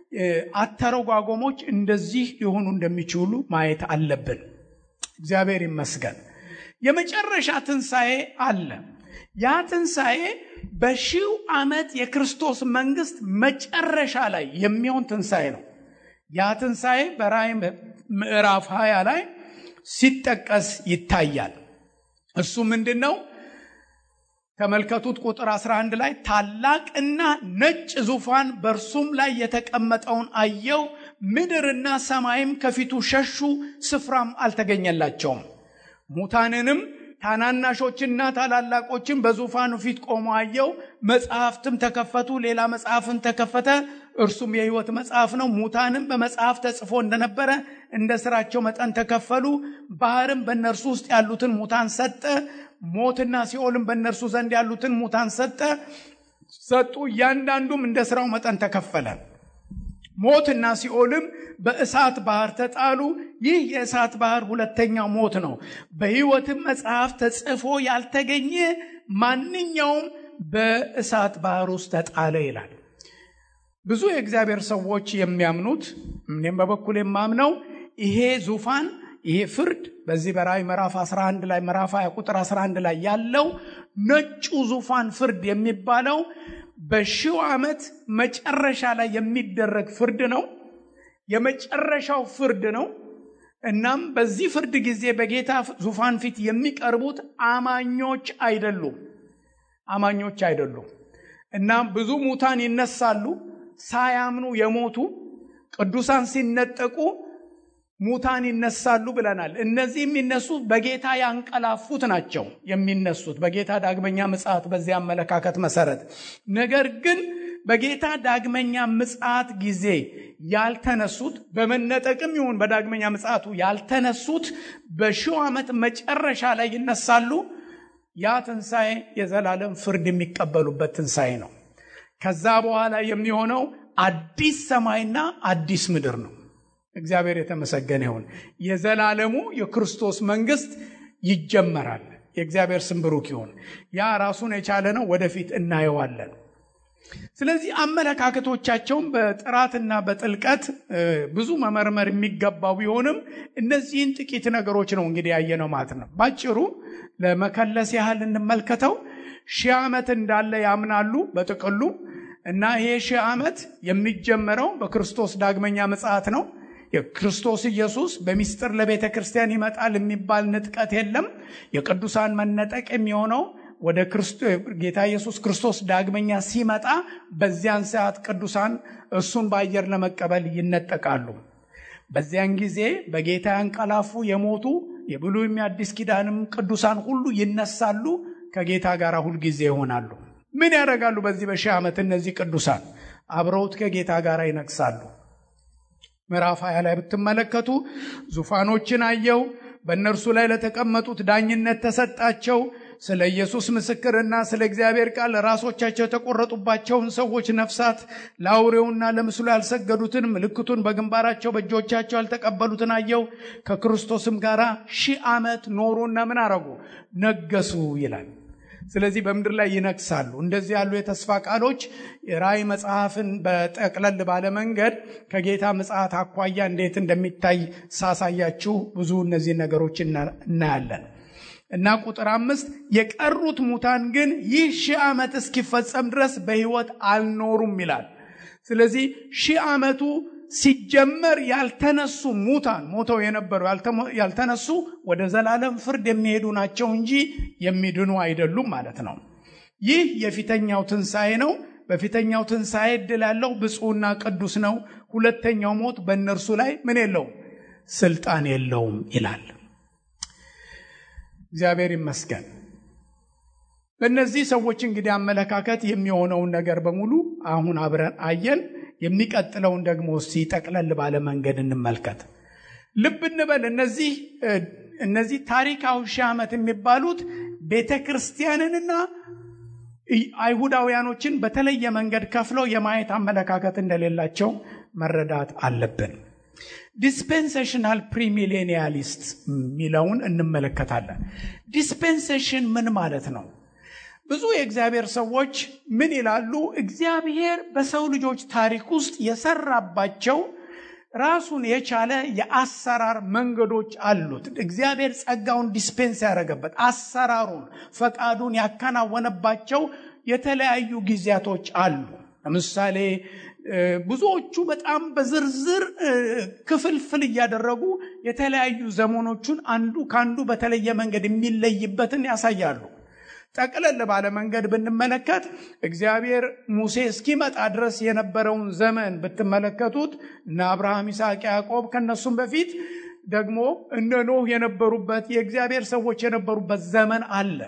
Speaker 1: አተረጓጎሞች እንደዚህ ሊሆኑ እንደሚችሉ ማየት አለብን። እግዚአብሔር ይመስገን። የመጨረሻ ትንሣኤ አለ። ያ ትንሣኤ በሺው ዓመት የክርስቶስ መንግስት መጨረሻ ላይ የሚሆን ትንሣኤ ነው። ያ ትንሣኤ በራእይ ምዕራፍ 20 ላይ ሲጠቀስ ይታያል። እሱ ምንድን ነው? ተመልከቱት። ቁጥር 11 ላይ ታላቅና ነጭ ዙፋን በእርሱም ላይ የተቀመጠውን አየው። ምድርና ሰማይም ከፊቱ ሸሹ፣ ስፍራም አልተገኘላቸውም። ሙታንንም ታናናሾችና ታላላቆችን በዙፋኑ ፊት ቆሞ አየው። መጽሐፍትም ተከፈቱ፣ ሌላ መጽሐፍን ተከፈተ፣ እርሱም የሕይወት መጽሐፍ ነው። ሙታንም በመጽሐፍ ተጽፎ እንደነበረ እንደ ስራቸው መጠን ተከፈሉ። ባህርም በእነርሱ ውስጥ ያሉትን ሙታን ሰጠ። ሞትና ሲኦልም በእነርሱ ዘንድ ያሉትን ሙታን ሰጠ ሰጡ። እያንዳንዱም እንደ ስራው መጠን ተከፈለ። ሞትና ሲኦልም በእሳት ባህር ተጣሉ። ይህ የእሳት ባህር ሁለተኛው ሞት ነው። በሕይወትም መጽሐፍ ተጽፎ ያልተገኘ ማንኛውም በእሳት ባህር ውስጥ ተጣለ ይላል። ብዙ የእግዚአብሔር ሰዎች የሚያምኑት እኔም በበኩል የማምነው ይሄ ዙፋን ይሄ ፍርድ በዚህ በራእይ ምዕራፍ 11 ላይ ምዕራፍ 20 ቁጥር 11 ላይ ያለው ነጩ ዙፋን ፍርድ የሚባለው በሺው ዓመት መጨረሻ ላይ የሚደረግ ፍርድ ነው። የመጨረሻው ፍርድ ነው። እናም በዚህ ፍርድ ጊዜ በጌታ ዙፋን ፊት የሚቀርቡት አማኞች አይደሉም፣ አማኞች አይደሉም። እናም ብዙ ሙታን ይነሳሉ። ሳያምኑ የሞቱ ቅዱሳን ሲነጠቁ ሙታን ይነሳሉ ብለናል። እነዚህ የሚነሱት በጌታ ያንቀላፉት ናቸው የሚነሱት በጌታ ዳግመኛ ምጽአት በዚህ አመለካከት መሰረት። ነገር ግን በጌታ ዳግመኛ ምጽአት ጊዜ ያልተነሱት በመነጠቅም ይሁን በዳግመኛ ምጽአቱ ያልተነሱት በሺው ዓመት መጨረሻ ላይ ይነሳሉ። ያ ትንሣኤ የዘላለም ፍርድ የሚቀበሉበት ትንሣኤ ነው። ከዛ በኋላ የሚሆነው አዲስ ሰማይና አዲስ ምድር ነው። እግዚአብሔር የተመሰገነ ይሁን። የዘላለሙ የክርስቶስ መንግስት ይጀመራል። የእግዚአብሔር ስም ብሩክ ይሁን። ያ ራሱን የቻለ ነው። ወደፊት እናየዋለን። ስለዚህ አመለካከቶቻቸውን በጥራትና በጥልቀት ብዙ መመርመር የሚገባው ቢሆንም እነዚህን ጥቂት ነገሮች ነው እንግዲህ ያየነው ማለት ነው። ባጭሩ ለመከለስ ያህል እንመልከተው። ሺህ ዓመት እንዳለ ያምናሉ በጥቅሉ እና ይሄ ሺህ ዓመት የሚጀመረው በክርስቶስ ዳግመኛ ምጽአት ነው። የክርስቶስ ኢየሱስ በሚስጥር ለቤተ ክርስቲያን ይመጣል የሚባል ንጥቀት የለም። የቅዱሳን መነጠቅ የሚሆነው ወደ ጌታ ኢየሱስ ክርስቶስ ዳግመኛ ሲመጣ በዚያን ሰዓት ቅዱሳን እሱን በአየር ለመቀበል ይነጠቃሉ። በዚያን ጊዜ በጌታ ያንቀላፉ የሞቱ የብሉይም የአዲስ ኪዳንም ቅዱሳን ሁሉ ይነሳሉ፣ ከጌታ ጋር ሁልጊዜ ይሆናሉ። ምን ያደርጋሉ? በዚህ በሺህ ዓመት እነዚህ ቅዱሳን አብረውት ከጌታ ጋር ይነግሳሉ። ምዕራፍ ሀያ ላይ ብትመለከቱ ዙፋኖችን አየው፣ በእነርሱ ላይ ለተቀመጡት ዳኝነት ተሰጣቸው። ስለ ኢየሱስ ምስክርና ስለ እግዚአብሔር ቃል ራሶቻቸው የተቆረጡባቸውን ሰዎች ነፍሳት ለአውሬውና ለምስሉ ያልሰገዱትን ምልክቱን በግንባራቸው በእጆቻቸው ያልተቀበሉትን አየው። ከክርስቶስም ጋር ሺህ ዓመት ኖሩና ምን አረጉ? ነገሱ ይላል። ስለዚህ በምድር ላይ ይነግሳሉ። እንደዚህ ያሉ የተስፋ ቃሎች ራእይ መጽሐፍን በጠቅለል ባለ መንገድ ከጌታ ምጽአት አኳያ እንዴት እንደሚታይ ሳሳያችሁ ብዙ እነዚህ ነገሮች እናያለን እና ቁጥር አምስት የቀሩት ሙታን ግን ይህ ሺህ ዓመት እስኪፈጸም ድረስ በሕይወት አልኖሩም ይላል። ስለዚህ ሺህ ዓመቱ ሲጀመር ያልተነሱ ሙታን ሞተው የነበሩ ያልተነሱ ወደ ዘላለም ፍርድ የሚሄዱ ናቸው እንጂ የሚድኑ አይደሉም ማለት ነው። ይህ የፊተኛው ትንሣኤ ነው። በፊተኛው ትንሣኤ ዕድል ያለው ብፁዕና ቅዱስ ነው። ሁለተኛው ሞት በእነርሱ ላይ ምን የለውም ስልጣን የለውም ይላል። እግዚአብሔር ይመስገን። በእነዚህ ሰዎች እንግዲህ አመለካከት የሚሆነውን ነገር በሙሉ አሁን አብረን አየን። የሚቀጥለውን ደግሞ እስቲ ጠቅለል ባለ መንገድ እንመልከት። ልብ እንበል እነዚህ እነዚህ ታሪካዊ ሺህ ዓመት የሚባሉት ቤተ ክርስቲያንንና አይሁዳውያኖችን በተለየ መንገድ ከፍለው የማየት አመለካከት እንደሌላቸው መረዳት አለብን። ዲስፔንሴሽናል ፕሪሚሌኒያሊስት የሚለውን እንመለከታለን። ዲስፔንሴሽን ምን ማለት ነው? ብዙ የእግዚአብሔር ሰዎች ምን ይላሉ? እግዚአብሔር በሰው ልጆች ታሪክ ውስጥ የሰራባቸው ራሱን የቻለ የአሰራር መንገዶች አሉት። እግዚአብሔር ጸጋውን ዲስፔንስ ያደረገበት አሰራሩን፣ ፈቃዱን ያከናወነባቸው የተለያዩ ጊዜያቶች አሉ። ለምሳሌ ብዙዎቹ በጣም በዝርዝር ክፍልፍል እያደረጉ የተለያዩ ዘመኖቹን አንዱ ከአንዱ በተለየ መንገድ የሚለይበትን ያሳያሉ። ጠቅለል ባለ መንገድ ብንመለከት እግዚአብሔር ሙሴ እስኪመጣ ድረስ የነበረውን ዘመን ብትመለከቱት እነ አብርሃም፣ ይስሐቅ፣ ያዕቆብ ከነሱም በፊት ደግሞ እነ ኖህ የነበሩበት የእግዚአብሔር ሰዎች የነበሩበት ዘመን አለ።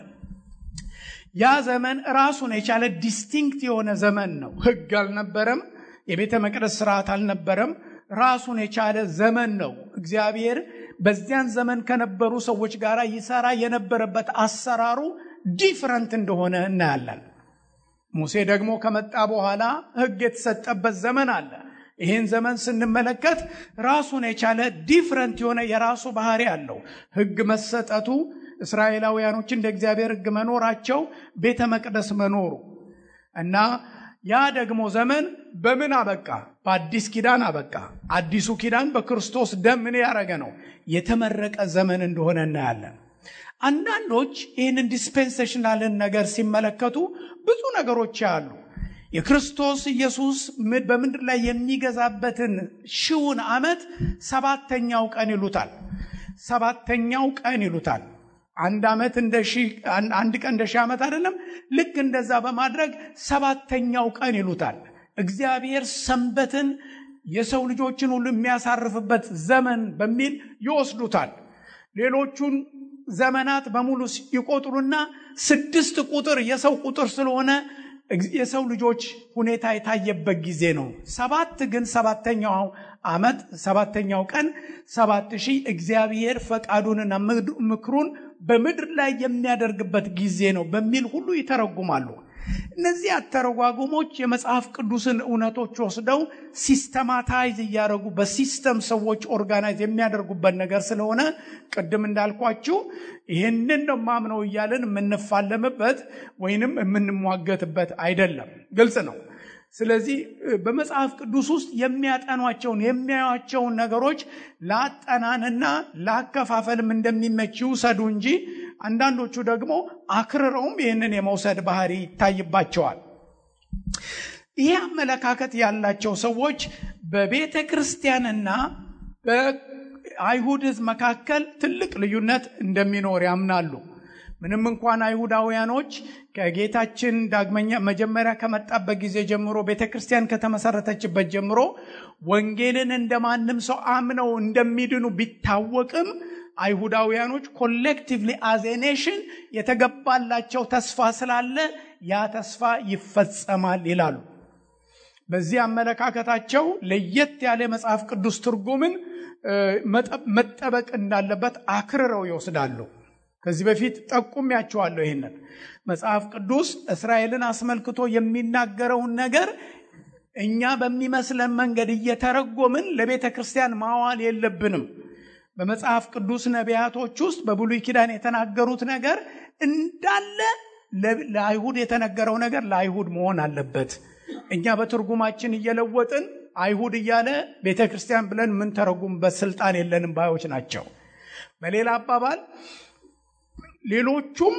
Speaker 1: ያ ዘመን ራሱን የቻለ ዲስቲንክት የሆነ ዘመን ነው። ሕግ አልነበረም። የቤተ መቅደስ ስርዓት አልነበረም። ራሱን የቻለ ዘመን ነው። እግዚአብሔር በዚያን ዘመን ከነበሩ ሰዎች ጋር ይሰራ የነበረበት አሰራሩ ዲፍረንት እንደሆነ እናያለን። ሙሴ ደግሞ ከመጣ በኋላ ሕግ የተሰጠበት ዘመን አለ። ይህን ዘመን ስንመለከት ራሱን የቻለ ዲፍረንት የሆነ የራሱ ባህሪ አለው። ሕግ መሰጠቱ፣ እስራኤላውያኖች እንደ እግዚአብሔር ሕግ መኖራቸው፣ ቤተ መቅደስ መኖሩ እና ያ ደግሞ ዘመን በምን አበቃ? በአዲስ ኪዳን አበቃ። አዲሱ ኪዳን በክርስቶስ ደም ምን ያደረገ ነው? የተመረቀ ዘመን እንደሆነ እናያለን። አንዳንዶች ይህንን ዲስፔንሴሽናልን ነገር ሲመለከቱ ብዙ ነገሮች ያሉ የክርስቶስ ኢየሱስ በምድር ላይ የሚገዛበትን ሺውን ዓመት ሰባተኛው ቀን ይሉታል። ሰባተኛው ቀን ይሉታል። አንድ ዓመት እንደ ሺህ አንድ ቀን እንደ ሺህ ዓመት አይደለም። ልክ እንደዛ በማድረግ ሰባተኛው ቀን ይሉታል። እግዚአብሔር ሰንበትን የሰው ልጆችን ሁሉ የሚያሳርፍበት ዘመን በሚል ይወስዱታል። ሌሎቹን ዘመናት በሙሉ ይቆጥሩና ስድስት ቁጥር የሰው ቁጥር ስለሆነ የሰው ልጆች ሁኔታ የታየበት ጊዜ ነው። ሰባት ግን ሰባተኛው ዓመት ሰባተኛው ቀን ሰባት ሺህ እግዚአብሔር ፈቃዱንና ምክሩን በምድር ላይ የሚያደርግበት ጊዜ ነው በሚል ሁሉ ይተረጉማሉ። እነዚህ አተረጓጉሞች የመጽሐፍ ቅዱስን እውነቶች ወስደው ሲስተማታይዝ እያደረጉ በሲስተም ሰዎች ኦርጋናይዝ የሚያደርጉበት ነገር ስለሆነ ቅድም እንዳልኳችሁ ይህንን ነው ማምነው እያለን የምንፋለምበት ወይንም የምንሟገትበት አይደለም። ግልጽ ነው። ስለዚህ በመጽሐፍ ቅዱስ ውስጥ የሚያጠኗቸውን የሚያዩቸውን ነገሮች ለአጠናንና ለአከፋፈልም እንደሚመች ይውሰዱ እንጂ አንዳንዶቹ ደግሞ አክርረውም ይህንን የመውሰድ ባህሪ ይታይባቸዋል። ይህ አመለካከት ያላቸው ሰዎች በቤተ ክርስቲያንና በአይሁድ ሕዝብ መካከል ትልቅ ልዩነት እንደሚኖር ያምናሉ። ምንም እንኳን አይሁዳውያኖች ከጌታችን ዳግመኛ መጀመሪያ ከመጣበት ጊዜ ጀምሮ ቤተ ክርስቲያን ከተመሰረተችበት ጀምሮ ወንጌልን እንደ ማንም ሰው አምነው እንደሚድኑ ቢታወቅም አይሁዳውያኖች ኮሌክቲቭሊ አዝ ኤ ኔሽን የተገባላቸው ተስፋ ስላለ ያ ተስፋ ይፈጸማል ይላሉ። በዚህ አመለካከታቸው ለየት ያለ የመጽሐፍ ቅዱስ ትርጉምን መጠበቅ እንዳለበት አክርረው ይወስዳሉ። ከዚህ በፊት ጠቁሜያቸዋለሁ። ይህንን መጽሐፍ ቅዱስ እስራኤልን አስመልክቶ የሚናገረውን ነገር እኛ በሚመስለን መንገድ እየተረጎምን ለቤተ ክርስቲያን ማዋል የለብንም። በመጽሐፍ ቅዱስ ነቢያቶች ውስጥ በብሉይ ኪዳን የተናገሩት ነገር እንዳለ ለአይሁድ የተነገረው ነገር ለአይሁድ መሆን አለበት። እኛ በትርጉማችን እየለወጥን አይሁድ እያለ ቤተ ክርስቲያን ብለን የምንተረጉምበት ስልጣን የለንም ባዮች ናቸው። በሌላ አባባል ሌሎቹም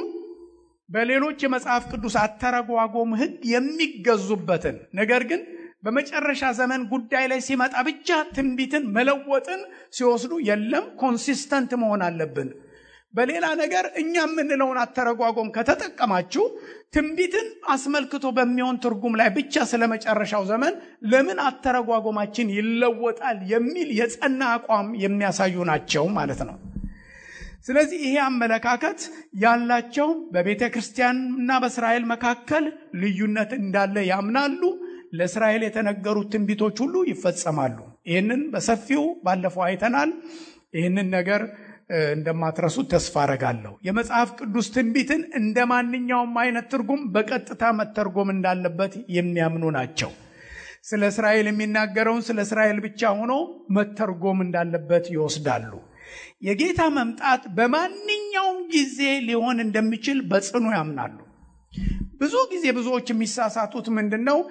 Speaker 1: በሌሎች የመጽሐፍ ቅዱስ አተረጓጎም ሕግ የሚገዙበትን ነገር ግን በመጨረሻ ዘመን ጉዳይ ላይ ሲመጣ ብቻ ትንቢትን መለወጥን ሲወስዱ የለም ኮንሲስተንት መሆን አለብን። በሌላ ነገር እኛ የምንለውን አተረጓጎም ከተጠቀማችሁ ትንቢትን አስመልክቶ በሚሆን ትርጉም ላይ ብቻ ስለ መጨረሻው ዘመን ለምን አተረጓጎማችን ይለወጣል የሚል የጸና አቋም የሚያሳዩ ናቸው ማለት ነው። ስለዚህ ይሄ አመለካከት ያላቸው በቤተ ክርስቲያንና በእስራኤል መካከል ልዩነት እንዳለ ያምናሉ። ለእስራኤል የተነገሩት ትንቢቶች ሁሉ ይፈጸማሉ። ይህንን በሰፊው ባለፈው አይተናል። ይህንን ነገር እንደማትረሱት ተስፋ አረጋለሁ። የመጽሐፍ ቅዱስ ትንቢትን እንደ ማንኛውም አይነት ትርጉም በቀጥታ መተርጎም እንዳለበት የሚያምኑ ናቸው። ስለ እስራኤል የሚናገረውን ስለ እስራኤል ብቻ ሆኖ መተርጎም እንዳለበት ይወስዳሉ። የጌታ መምጣት በማንኛውም ጊዜ ሊሆን እንደሚችል በጽኑ ያምናሉ። ብዙ ጊዜ ብዙዎች የሚሳሳቱት ምንድን ነው?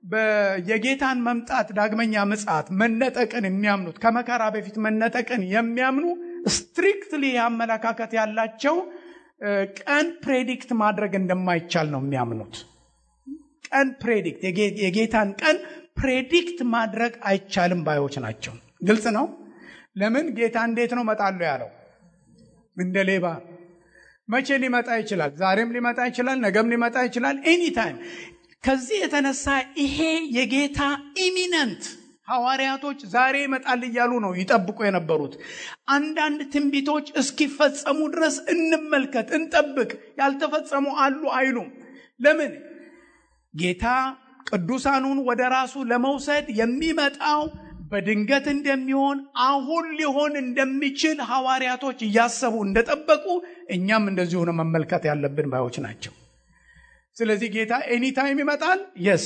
Speaker 1: የጌታን መምጣት ዳግመኛ ምጽአት መነጠቅን የሚያምኑት ከመከራ በፊት መነጠቅን የሚያምኑ ስትሪክትሊ አመለካከት ያላቸው ቀን ፕሬዲክት ማድረግ እንደማይቻል ነው የሚያምኑት። ቀን ፕሬዲክት የጌታን ቀን ፕሬዲክት ማድረግ አይቻልም ባዮች ናቸው። ግልጽ ነው። ለምን ጌታ እንዴት ነው መጣለሁ ያለው? እንደ ሌባ። መቼ ሊመጣ ይችላል? ዛሬም ሊመጣ ይችላል፣ ነገም ሊመጣ ይችላል። ኤኒታይም። ከዚህ የተነሳ ይሄ የጌታ ኢሚነንት ሐዋርያቶች ዛሬ ይመጣል እያሉ ነው ይጠብቁ የነበሩት። አንዳንድ ትንቢቶች እስኪፈጸሙ ድረስ እንመልከት፣ እንጠብቅ፣ ያልተፈጸሙ አሉ አይሉም። ለምን? ጌታ ቅዱሳኑን ወደ ራሱ ለመውሰድ የሚመጣው በድንገት እንደሚሆን አሁን ሊሆን እንደሚችል ሐዋርያቶች እያሰቡ እንደጠበቁ እኛም እንደዚሁ ነው መመልከት ያለብን ባዮች ናቸው። ስለዚህ ጌታ ኤኒታይም ይመጣል። የስ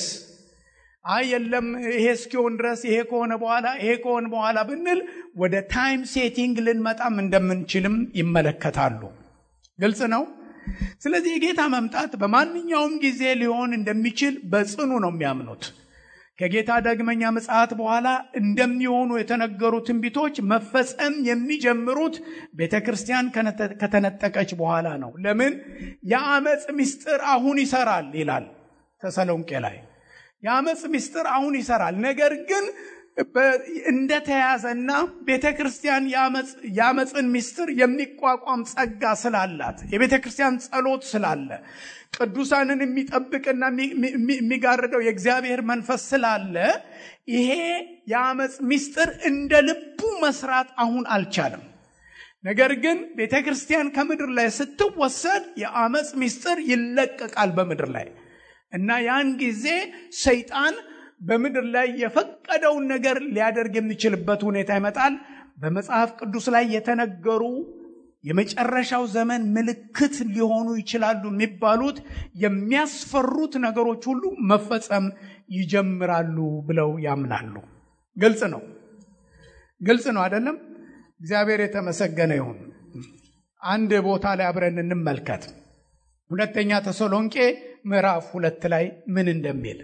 Speaker 1: አይ የለም ይሄ እስኪሆን ድረስ ይሄ ከሆነ በኋላ ይሄ ከሆነ በኋላ ብንል ወደ ታይም ሴቲንግ ልንመጣም እንደምንችልም ይመለከታሉ። ግልጽ ነው። ስለዚህ የጌታ መምጣት በማንኛውም ጊዜ ሊሆን እንደሚችል በጽኑ ነው የሚያምኑት። ከጌታ ዳግመኛ ምጽአት በኋላ እንደሚሆኑ የተነገሩ ትንቢቶች መፈጸም የሚጀምሩት ቤተ ክርስቲያን ከተነጠቀች በኋላ ነው። ለምን? የአመፅ ምስጢር አሁን ይሰራል ይላል ተሰሎንቄ ላይ። የአመፅ ምስጢር አሁን ይሰራል። ነገር ግን እንደተያዘና ቤተ ክርስቲያን የአመፅን ምስጢር የሚቋቋም ጸጋ ስላላት የቤተ ክርስቲያን ጸሎት ስላለ ቅዱሳንን የሚጠብቅና የሚጋርደው የእግዚአብሔር መንፈስ ስላለ ይሄ የአመፅ ምስጢር እንደ ልቡ መስራት አሁን አልቻለም። ነገር ግን ቤተ ክርስቲያን ከምድር ላይ ስትወሰድ የአመፅ ምስጢር ይለቀቃል በምድር ላይ እና ያን ጊዜ ሰይጣን በምድር ላይ የፈቀደውን ነገር ሊያደርግ የሚችልበት ሁኔታ ይመጣል። በመጽሐፍ ቅዱስ ላይ የተነገሩ የመጨረሻው ዘመን ምልክት ሊሆኑ ይችላሉ የሚባሉት የሚያስፈሩት ነገሮች ሁሉ መፈጸም ይጀምራሉ ብለው ያምናሉ። ግልጽ ነው፣ ግልጽ ነው አይደለም? እግዚአብሔር የተመሰገነ ይሁን። አንድ ቦታ ላይ አብረን እንመልከት። ሁለተኛ ተሰሎንቄ ምዕራፍ ሁለት ላይ ምን እንደሚል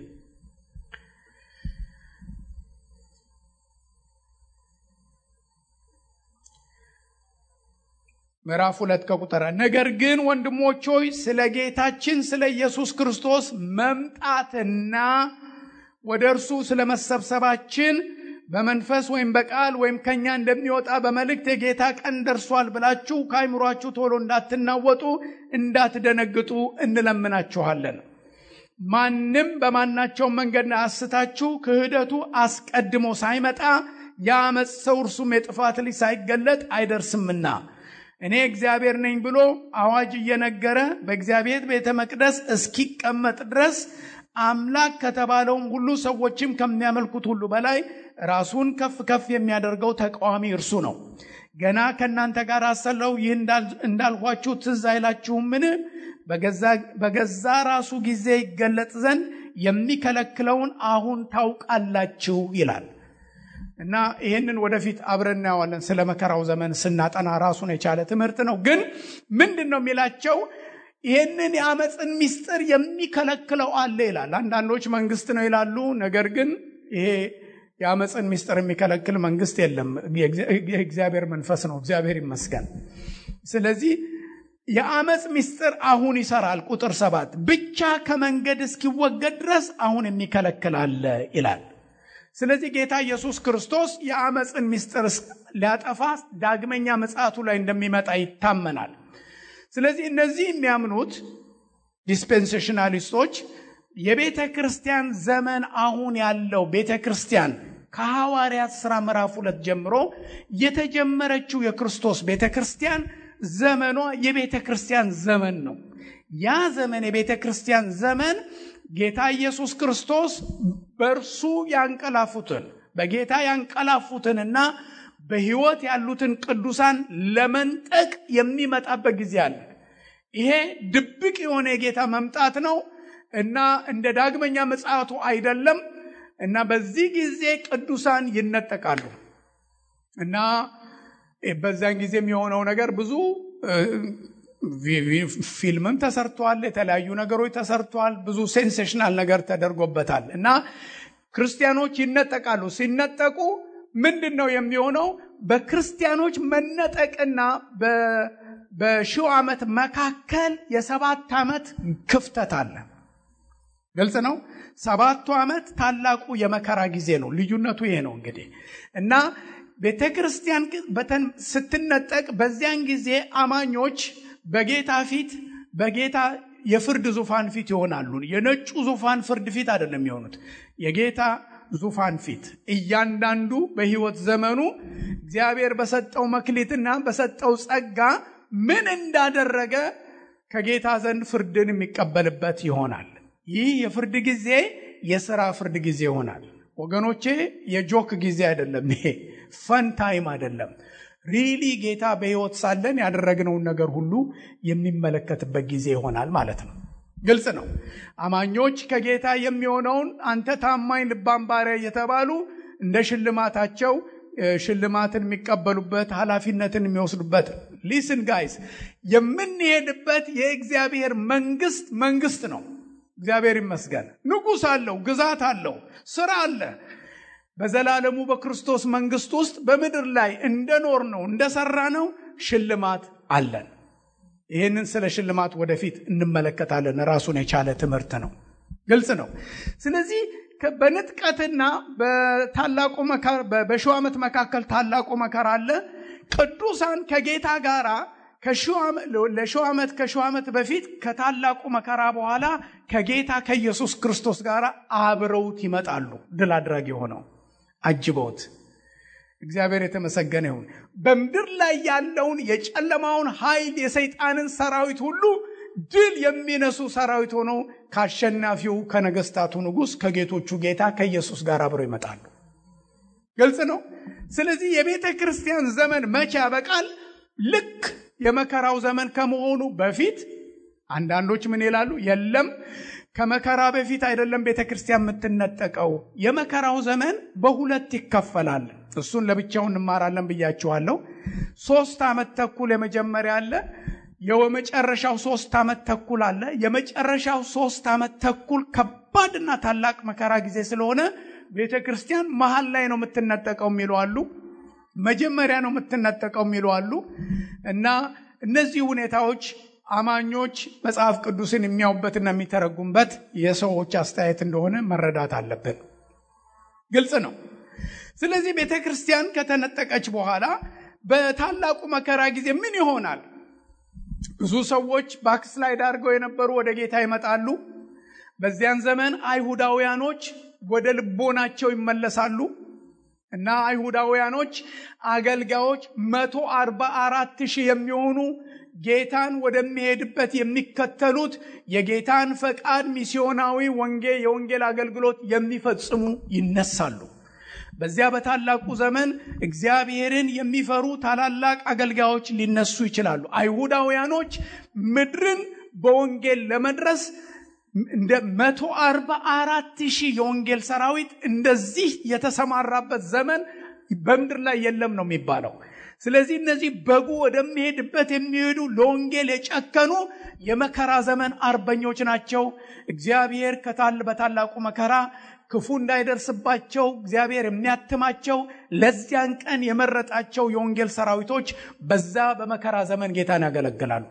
Speaker 1: ምዕራፍ ሁለት ከቁጠራ ነገር ግን ወንድሞች ሆይ ስለ ጌታችን ስለ ኢየሱስ ክርስቶስ መምጣትና ወደ እርሱ ስለ መሰብሰባችን በመንፈስ ወይም በቃል ወይም ከኛ እንደሚወጣ በመልእክት የጌታ ቀን ደርሷል ብላችሁ ከአይምሯችሁ ቶሎ እንዳትናወጡ እንዳትደነግጡ እንለምናችኋለን። ማንም በማናቸውም መንገድ አስታችሁ ክህደቱ አስቀድሞ ሳይመጣ የአመፅ ሰው እርሱም የጥፋት ልጅ ሳይገለጥ አይደርስምና እኔ እግዚአብሔር ነኝ ብሎ አዋጅ እየነገረ በእግዚአብሔር ቤተ መቅደስ እስኪቀመጥ ድረስ አምላክ ከተባለውም ሁሉ ሰዎችም ከሚያመልኩት ሁሉ በላይ ራሱን ከፍ ከፍ የሚያደርገው ተቃዋሚ እርሱ ነው። ገና ከእናንተ ጋር አሰለው ይህ እንዳልኋችሁ ትዝ አይላችሁምን? በገዛ ራሱ ጊዜ ይገለጥ ዘንድ የሚከለክለውን አሁን ታውቃላችሁ ይላል። እና ይህንን ወደፊት አብረን እናየዋለን። ስለ መከራው ዘመን ስናጠና ራሱን የቻለ ትምህርት ነው። ግን ምንድን ነው የሚላቸው? ይህንን የአመፅን ምስጢር የሚከለክለው አለ ይላል። አንዳንዶች መንግስት ነው ይላሉ። ነገር ግን ይሄ የአመፅን ምስጢር የሚከለክል መንግስት የለም። የእግዚአብሔር መንፈስ ነው። እግዚአብሔር ይመስገን። ስለዚህ የአመፅ ምስጢር አሁን ይሰራል። ቁጥር ሰባት ብቻ ከመንገድ እስኪወገድ ድረስ አሁን የሚከለክል አለ ይላል። ስለዚህ ጌታ ኢየሱስ ክርስቶስ የአመፅን ምስጢር ሊያጠፋ ዳግመኛ ምጽአቱ ላይ እንደሚመጣ ይታመናል። ስለዚህ እነዚህ የሚያምኑት ዲስፔንሴሽናሊስቶች የቤተ ክርስቲያን ዘመን አሁን ያለው ቤተ ክርስቲያን ከሐዋርያት ሥራ ምዕራፍ ሁለት ጀምሮ የተጀመረችው የክርስቶስ ቤተ ክርስቲያን ዘመኗ የቤተ ክርስቲያን ዘመን ነው። ያ ዘመን የቤተ ክርስቲያን ዘመን ጌታ ኢየሱስ ክርስቶስ በእርሱ ያንቀላፉትን በጌታ ያንቀላፉትንና በሕይወት ያሉትን ቅዱሳን ለመንጠቅ የሚመጣበት ጊዜ አለ። ይሄ ድብቅ የሆነ የጌታ መምጣት ነው እና እንደ ዳግመኛ ምጽአቱ አይደለም እና በዚህ ጊዜ ቅዱሳን ይነጠቃሉ እና በዛን ጊዜ የሚሆነው ነገር ብዙ ፊልምም ተሰርቷል። የተለያዩ ነገሮች ተሰርቷል። ብዙ ሴንሴሽናል ነገር ተደርጎበታል እና ክርስቲያኖች ይነጠቃሉ። ሲነጠቁ ምንድን ነው የሚሆነው? በክርስቲያኖች መነጠቅና በሺው ዓመት መካከል የሰባት ዓመት ክፍተት አለ። ግልጽ ነው። ሰባቱ ዓመት ታላቁ የመከራ ጊዜ ነው። ልዩነቱ ይሄ ነው እንግዲህ እና ቤተ ክርስቲያን ስትነጠቅ በዚያን ጊዜ አማኞች በጌታ ፊት በጌታ የፍርድ ዙፋን ፊት ይሆናሉ። የነጩ ዙፋን ፍርድ ፊት አይደለም የሆኑት፣ የጌታ ዙፋን ፊት እያንዳንዱ በሕይወት ዘመኑ እግዚአብሔር በሰጠው መክሊትና በሰጠው ጸጋ ምን እንዳደረገ ከጌታ ዘንድ ፍርድን የሚቀበልበት ይሆናል። ይህ የፍርድ ጊዜ የሥራ ፍርድ ጊዜ ይሆናል። ወገኖቼ የጆክ ጊዜ አይደለም። ይሄ ፈን ታይም አይደለም። ሪሊ ጌታ በሕይወት ሳለን ያደረግነውን ነገር ሁሉ የሚመለከትበት ጊዜ ይሆናል ማለት ነው። ግልጽ ነው። አማኞች ከጌታ የሚሆነውን አንተ ታማኝ ልባም ባሪያ እየተባሉ እንደ ሽልማታቸው ሽልማትን የሚቀበሉበት ኃላፊነትን የሚወስዱበት ሊስን ጋይስ የምንሄድበት የእግዚአብሔር መንግስት መንግስት ነው። እግዚአብሔር ይመስገን። ንጉሥ አለው፣ ግዛት አለው፣ ስራ አለ። በዘላለሙ በክርስቶስ መንግስት ውስጥ በምድር ላይ እንደኖር ነው እንደሰራ ነው ሽልማት አለን። ይህንን ስለ ሽልማት ወደፊት እንመለከታለን። ራሱን የቻለ ትምህርት ነው። ግልጽ ነው። ስለዚህ በንጥቀትና በታላቁ በሺው ዓመት መካከል ታላቁ መከራ አለ። ቅዱሳን ከጌታ ጋራ ለሺው ዓመት ከሺው ዓመት በፊት ከታላቁ መከራ በኋላ ከጌታ ከኢየሱስ ክርስቶስ ጋር አብረውት ይመጣሉ። ድል አድራጊ ሆነው አጅበውት እግዚአብሔር የተመሰገነ ይሁን። በምድር ላይ ያለውን የጨለማውን ኃይል የሰይጣንን ሰራዊት ሁሉ ድል የሚነሱ ሰራዊት ሆነው ከአሸናፊው ከነገስታቱ ንጉሥ ከጌቶቹ ጌታ ከኢየሱስ ጋር አብረው ይመጣሉ። ግልጽ ነው። ስለዚህ የቤተ ክርስቲያን ዘመን መቼ ያበቃል? ልክ የመከራው ዘመን ከመሆኑ በፊት አንዳንዶች ምን ይላሉ? የለም ከመከራ በፊት አይደለም ቤተ ክርስቲያን የምትነጠቀው። የመከራው ዘመን በሁለት ይከፈላል። እሱን ለብቻው እንማራለን ብያችኋለሁ። ሶስት ዓመት ተኩል የመጀመሪያ አለ። የመጨረሻው ሶስት ዓመት ተኩል አለ። የመጨረሻው ሶስት ዓመት ተኩል ከባድና ታላቅ መከራ ጊዜ ስለሆነ ቤተ ክርስቲያን መሀል ላይ ነው የምትነጠቀው የሚሉ አሉ። መጀመሪያ ነው የምትነጠቀው የሚሉ አሉ። እና እነዚህ ሁኔታዎች አማኞች መጽሐፍ ቅዱስን የሚያዩበትና የሚተረጉምበት የሰዎች አስተያየት እንደሆነ መረዳት አለብን። ግልጽ ነው። ስለዚህ ቤተ ክርስቲያን ከተነጠቀች በኋላ በታላቁ መከራ ጊዜ ምን ይሆናል? ብዙ ሰዎች ባክስላይድ አድርገው የነበሩ ወደ ጌታ ይመጣሉ። በዚያን ዘመን አይሁዳውያኖች ወደ ልቦናቸው ይመለሳሉ እና አይሁዳውያኖች አገልጋዮች መቶ አርባ አራት ሺህ የሚሆኑ ጌታን ወደሚሄድበት የሚከተሉት የጌታን ፈቃድ ሚስዮናዊ ወንጌል የወንጌል አገልግሎት የሚፈጽሙ ይነሳሉ። በዚያ በታላቁ ዘመን እግዚአብሔርን የሚፈሩ ታላላቅ አገልጋዮች ሊነሱ ይችላሉ። አይሁዳውያኖች ምድርን በወንጌል ለመድረስ እንደ መቶ አርባ አራት ሺህ የወንጌል ሰራዊት እንደዚህ የተሰማራበት ዘመን በምድር ላይ የለም ነው የሚባለው። ስለዚህ እነዚህ በጉ ወደሚሄድበት የሚሄዱ ለወንጌል የጨከኑ የመከራ ዘመን አርበኞች ናቸው። እግዚአብሔር ከታል በታላቁ መከራ ክፉ እንዳይደርስባቸው እግዚአብሔር የሚያትማቸው ለዚያን ቀን የመረጣቸው የወንጌል ሰራዊቶች በዛ በመከራ ዘመን ጌታን ያገለግላሉ።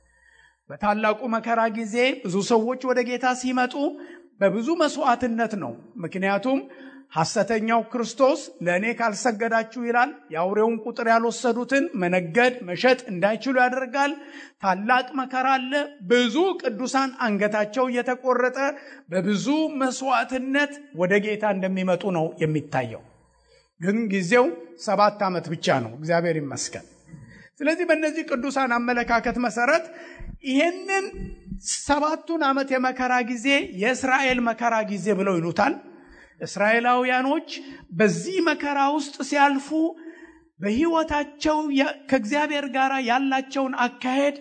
Speaker 1: በታላቁ መከራ ጊዜ ብዙ ሰዎች ወደ ጌታ ሲመጡ በብዙ መስዋዕትነት ነው። ምክንያቱም ሐሰተኛው ክርስቶስ ለእኔ ካልሰገዳችሁ ይላል። የአውሬውን ቁጥር ያልወሰዱትን መነገድ መሸጥ እንዳይችሉ ያደርጋል። ታላቅ መከራ አለ። ብዙ ቅዱሳን አንገታቸው እየተቆረጠ በብዙ መስዋዕትነት ወደ ጌታ እንደሚመጡ ነው የሚታየው። ግን ጊዜው ሰባት ዓመት ብቻ ነው። እግዚአብሔር ይመስገን። ስለዚህ በእነዚህ ቅዱሳን አመለካከት መሰረት ይሄንን ሰባቱን ዓመት የመከራ ጊዜ የእስራኤል መከራ ጊዜ ብለው ይሉታል። እስራኤላውያኖች በዚህ መከራ ውስጥ ሲያልፉ በሕይወታቸው ከእግዚአብሔር ጋር ያላቸውን አካሄድ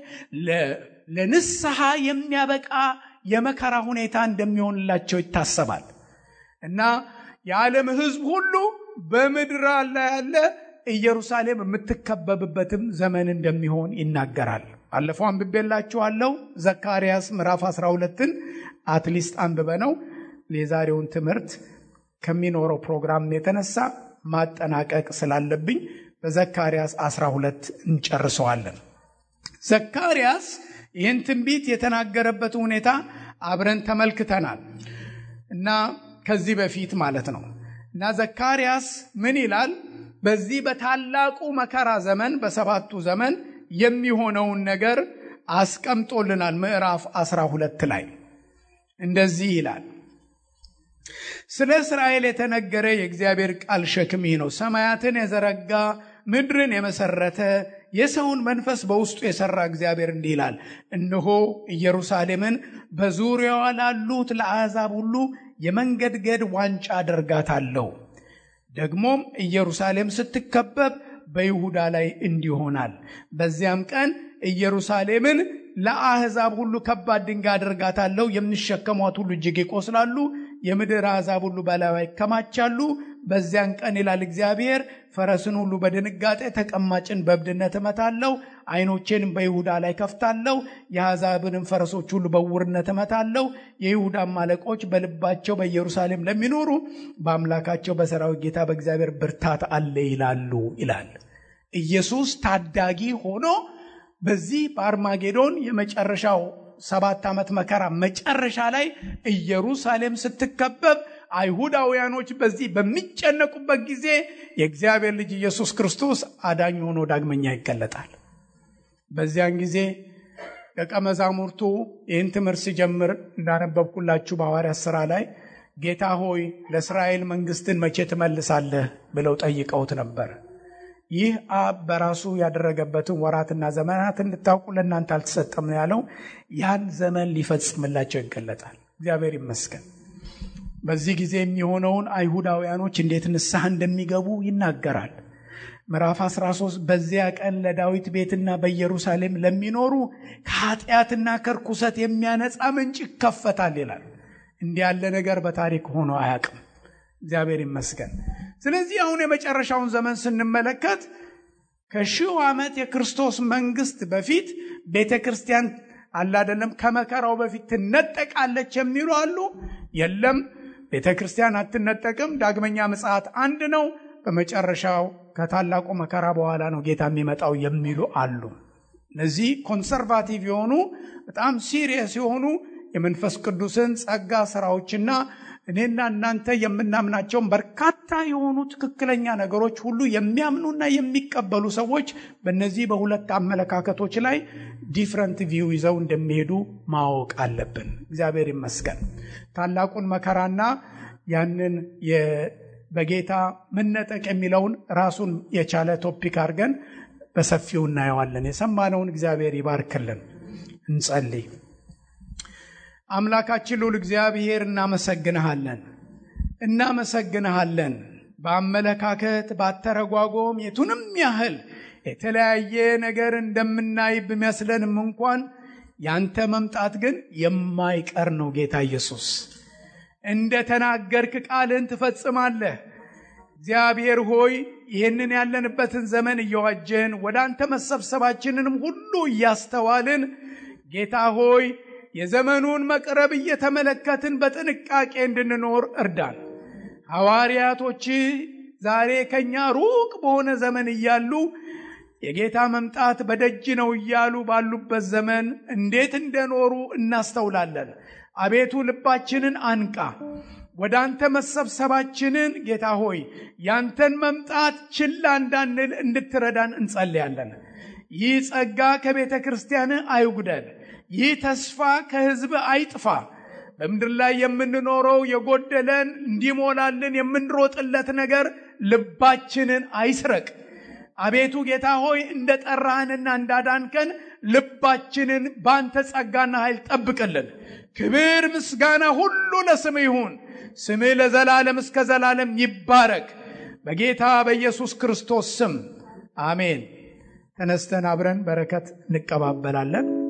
Speaker 1: ለንስሐ የሚያበቃ የመከራ ሁኔታ እንደሚሆንላቸው ይታሰባል እና የዓለም ሕዝብ ሁሉ በምድር ላይ ያለ ኢየሩሳሌም የምትከበብበትም ዘመን እንደሚሆን ይናገራል። ባለፈው አንብቤላችኋለሁ። ዘካርያስ ምዕራፍ 12ን አትሊስት አንብበ ነው የዛሬውን ትምህርት ከሚኖረው ፕሮግራም የተነሳ ማጠናቀቅ ስላለብኝ በዘካርያስ 12 እንጨርሰዋለን። ዘካርያስ ይህን ትንቢት የተናገረበት ሁኔታ አብረን ተመልክተናል እና ከዚህ በፊት ማለት ነው እና ዘካርያስ ምን ይላል? በዚህ በታላቁ መከራ ዘመን በሰባቱ ዘመን የሚሆነውን ነገር አስቀምጦልናል። ምዕራፍ 12 ላይ እንደዚህ ይላል ስለ እስራኤል የተነገረ የእግዚአብሔር ቃል ሸክም ይህ ነው። ሰማያትን የዘረጋ ምድርን የመሰረተ የሰውን መንፈስ በውስጡ የሰራ እግዚአብሔር እንዲህ ይላል፣ እነሆ ኢየሩሳሌምን በዙሪያዋ ላሉት ለአሕዛብ ሁሉ የመንገድገድ ዋንጫ አደርጋታለሁ። ደግሞም ኢየሩሳሌም ስትከበብ በይሁዳ ላይ እንዲሆናል። በዚያም ቀን ኢየሩሳሌምን ለአሕዛብ ሁሉ ከባድ ድንጋይ አደርጋታለሁ። የሚሸከሟት ሁሉ እጅግ ይቆስላሉ። የምድር አሕዛብ ሁሉ በላይዋ ይከማቻሉ። በዚያን ቀን ይላል እግዚአብሔር፣ ፈረስን ሁሉ በድንጋጤ ተቀማጭን በእብድነት እመታለሁ። ዓይኖቼንም በይሁዳ ላይ ከፍታለሁ። የአሕዛብንም ፈረሶች ሁሉ በውርነት እመታለሁ። የይሁዳም አለቆች በልባቸው በኢየሩሳሌም ለሚኖሩ በአምላካቸው በሰራዊት ጌታ በእግዚአብሔር ብርታት አለ ይላሉ ይላል። ኢየሱስ ታዳጊ ሆኖ በዚህ በአርማጌዶን የመጨረሻው ሰባት ዓመት መከራ መጨረሻ ላይ ኢየሩሳሌም ስትከበብ አይሁዳውያኖች በዚህ በሚጨነቁበት ጊዜ የእግዚአብሔር ልጅ ኢየሱስ ክርስቶስ አዳኝ ሆኖ ዳግመኛ ይገለጣል። በዚያን ጊዜ ደቀ መዛሙርቱ ይህን ትምህርት ሲጀምር እንዳነበብኩላችሁ በሐዋርያት ሥራ ላይ ጌታ ሆይ ለእስራኤል መንግስትን መቼ ትመልሳለህ ብለው ጠይቀውት ነበር። ይህ አብ በራሱ ያደረገበትን ወራትና ዘመናት እንድታውቁ ለእናንተ አልተሰጠም ነው ያለው። ያን ዘመን ሊፈጽምላቸው ይገለጣል። እግዚአብሔር ይመስገን። በዚህ ጊዜ የሚሆነውን አይሁዳውያኖች እንዴት ንስሐ እንደሚገቡ ይናገራል። ምዕራፍ 13 በዚያ ቀን ለዳዊት ቤትና በኢየሩሳሌም ለሚኖሩ ከኃጢአትና ከርኩሰት የሚያነጻ ምንጭ ይከፈታል ይላል። እንዲህ ያለ ነገር በታሪክ ሆኖ አያውቅም። እግዚአብሔር ይመስገን። ስለዚህ አሁን የመጨረሻውን ዘመን ስንመለከት ከሺው ዓመት የክርስቶስ መንግስት በፊት ቤተ ክርስቲያን አላደለም ከመከራው በፊት ትነጠቃለች የሚሉ አሉ። የለም ቤተ ክርስቲያን አትነጠቅም። ዳግመኛ ምጽአት አንድ ነው። በመጨረሻው ከታላቁ መከራ በኋላ ነው ጌታ የሚመጣው የሚሉ አሉ። እነዚህ ኮንሰርቫቲቭ የሆኑ በጣም ሲሪየስ የሆኑ የመንፈስ ቅዱስን ጸጋ ስራዎችና እኔና እናንተ የምናምናቸውን በርካታ የሆኑ ትክክለኛ ነገሮች ሁሉ የሚያምኑና የሚቀበሉ ሰዎች በእነዚህ በሁለት አመለካከቶች ላይ ዲፍረንት ቪው ይዘው እንደሚሄዱ ማወቅ አለብን። እግዚአብሔር ይመስገን። ታላቁን መከራና ያንን በጌታ መነጠቅ የሚለውን ራሱን የቻለ ቶፒክ አድርገን በሰፊው እናየዋለን። የሰማነውን እግዚአብሔር ይባርክልን። እንጸልይ። አምላካችን ልዑል እግዚአብሔር እናመሰግንሃለን፣ እናመሰግንሃለን። በአመለካከት ባተረጓጎም የቱንም ያህል የተለያየ ነገር እንደምናይ ቢመስለንም እንኳን ያንተ መምጣት ግን የማይቀር ነው። ጌታ ኢየሱስ እንደ ተናገርክ ቃልን ትፈጽማለህ። እግዚአብሔር ሆይ ይህንን ያለንበትን ዘመን እየዋጀን ወደ አንተ መሰብሰባችንንም ሁሉ እያስተዋልን ጌታ ሆይ የዘመኑን መቅረብ እየተመለከትን በጥንቃቄ እንድንኖር እርዳን። ሐዋርያቶች ዛሬ ከኛ ሩቅ በሆነ ዘመን እያሉ የጌታ መምጣት በደጅ ነው እያሉ ባሉበት ዘመን እንዴት እንደኖሩ እናስተውላለን። አቤቱ ልባችንን አንቃ። ወደ አንተ መሰብሰባችንን ጌታ ሆይ ያንተን መምጣት ችላ እንዳንል እንድትረዳን እንጸልያለን። ይህ ጸጋ ከቤተ ክርስቲያን አይጉደል። ይህ ተስፋ ከሕዝብ አይጥፋ። በምድር ላይ የምንኖረው የጎደለን እንዲሞላልን የምንሮጥለት ነገር ልባችንን አይስረቅ። አቤቱ ጌታ ሆይ እንደ ጠራህንና እንዳዳንከን ልባችንን በአንተ ጸጋና ኃይል ጠብቅልን። ክብር ምስጋና ሁሉ ለስምህ ይሁን። ስምህ ለዘላለም እስከ ዘላለም ይባረክ። በጌታ በኢየሱስ ክርስቶስ ስም አሜን። ተነስተን አብረን በረከት እንቀባበላለን።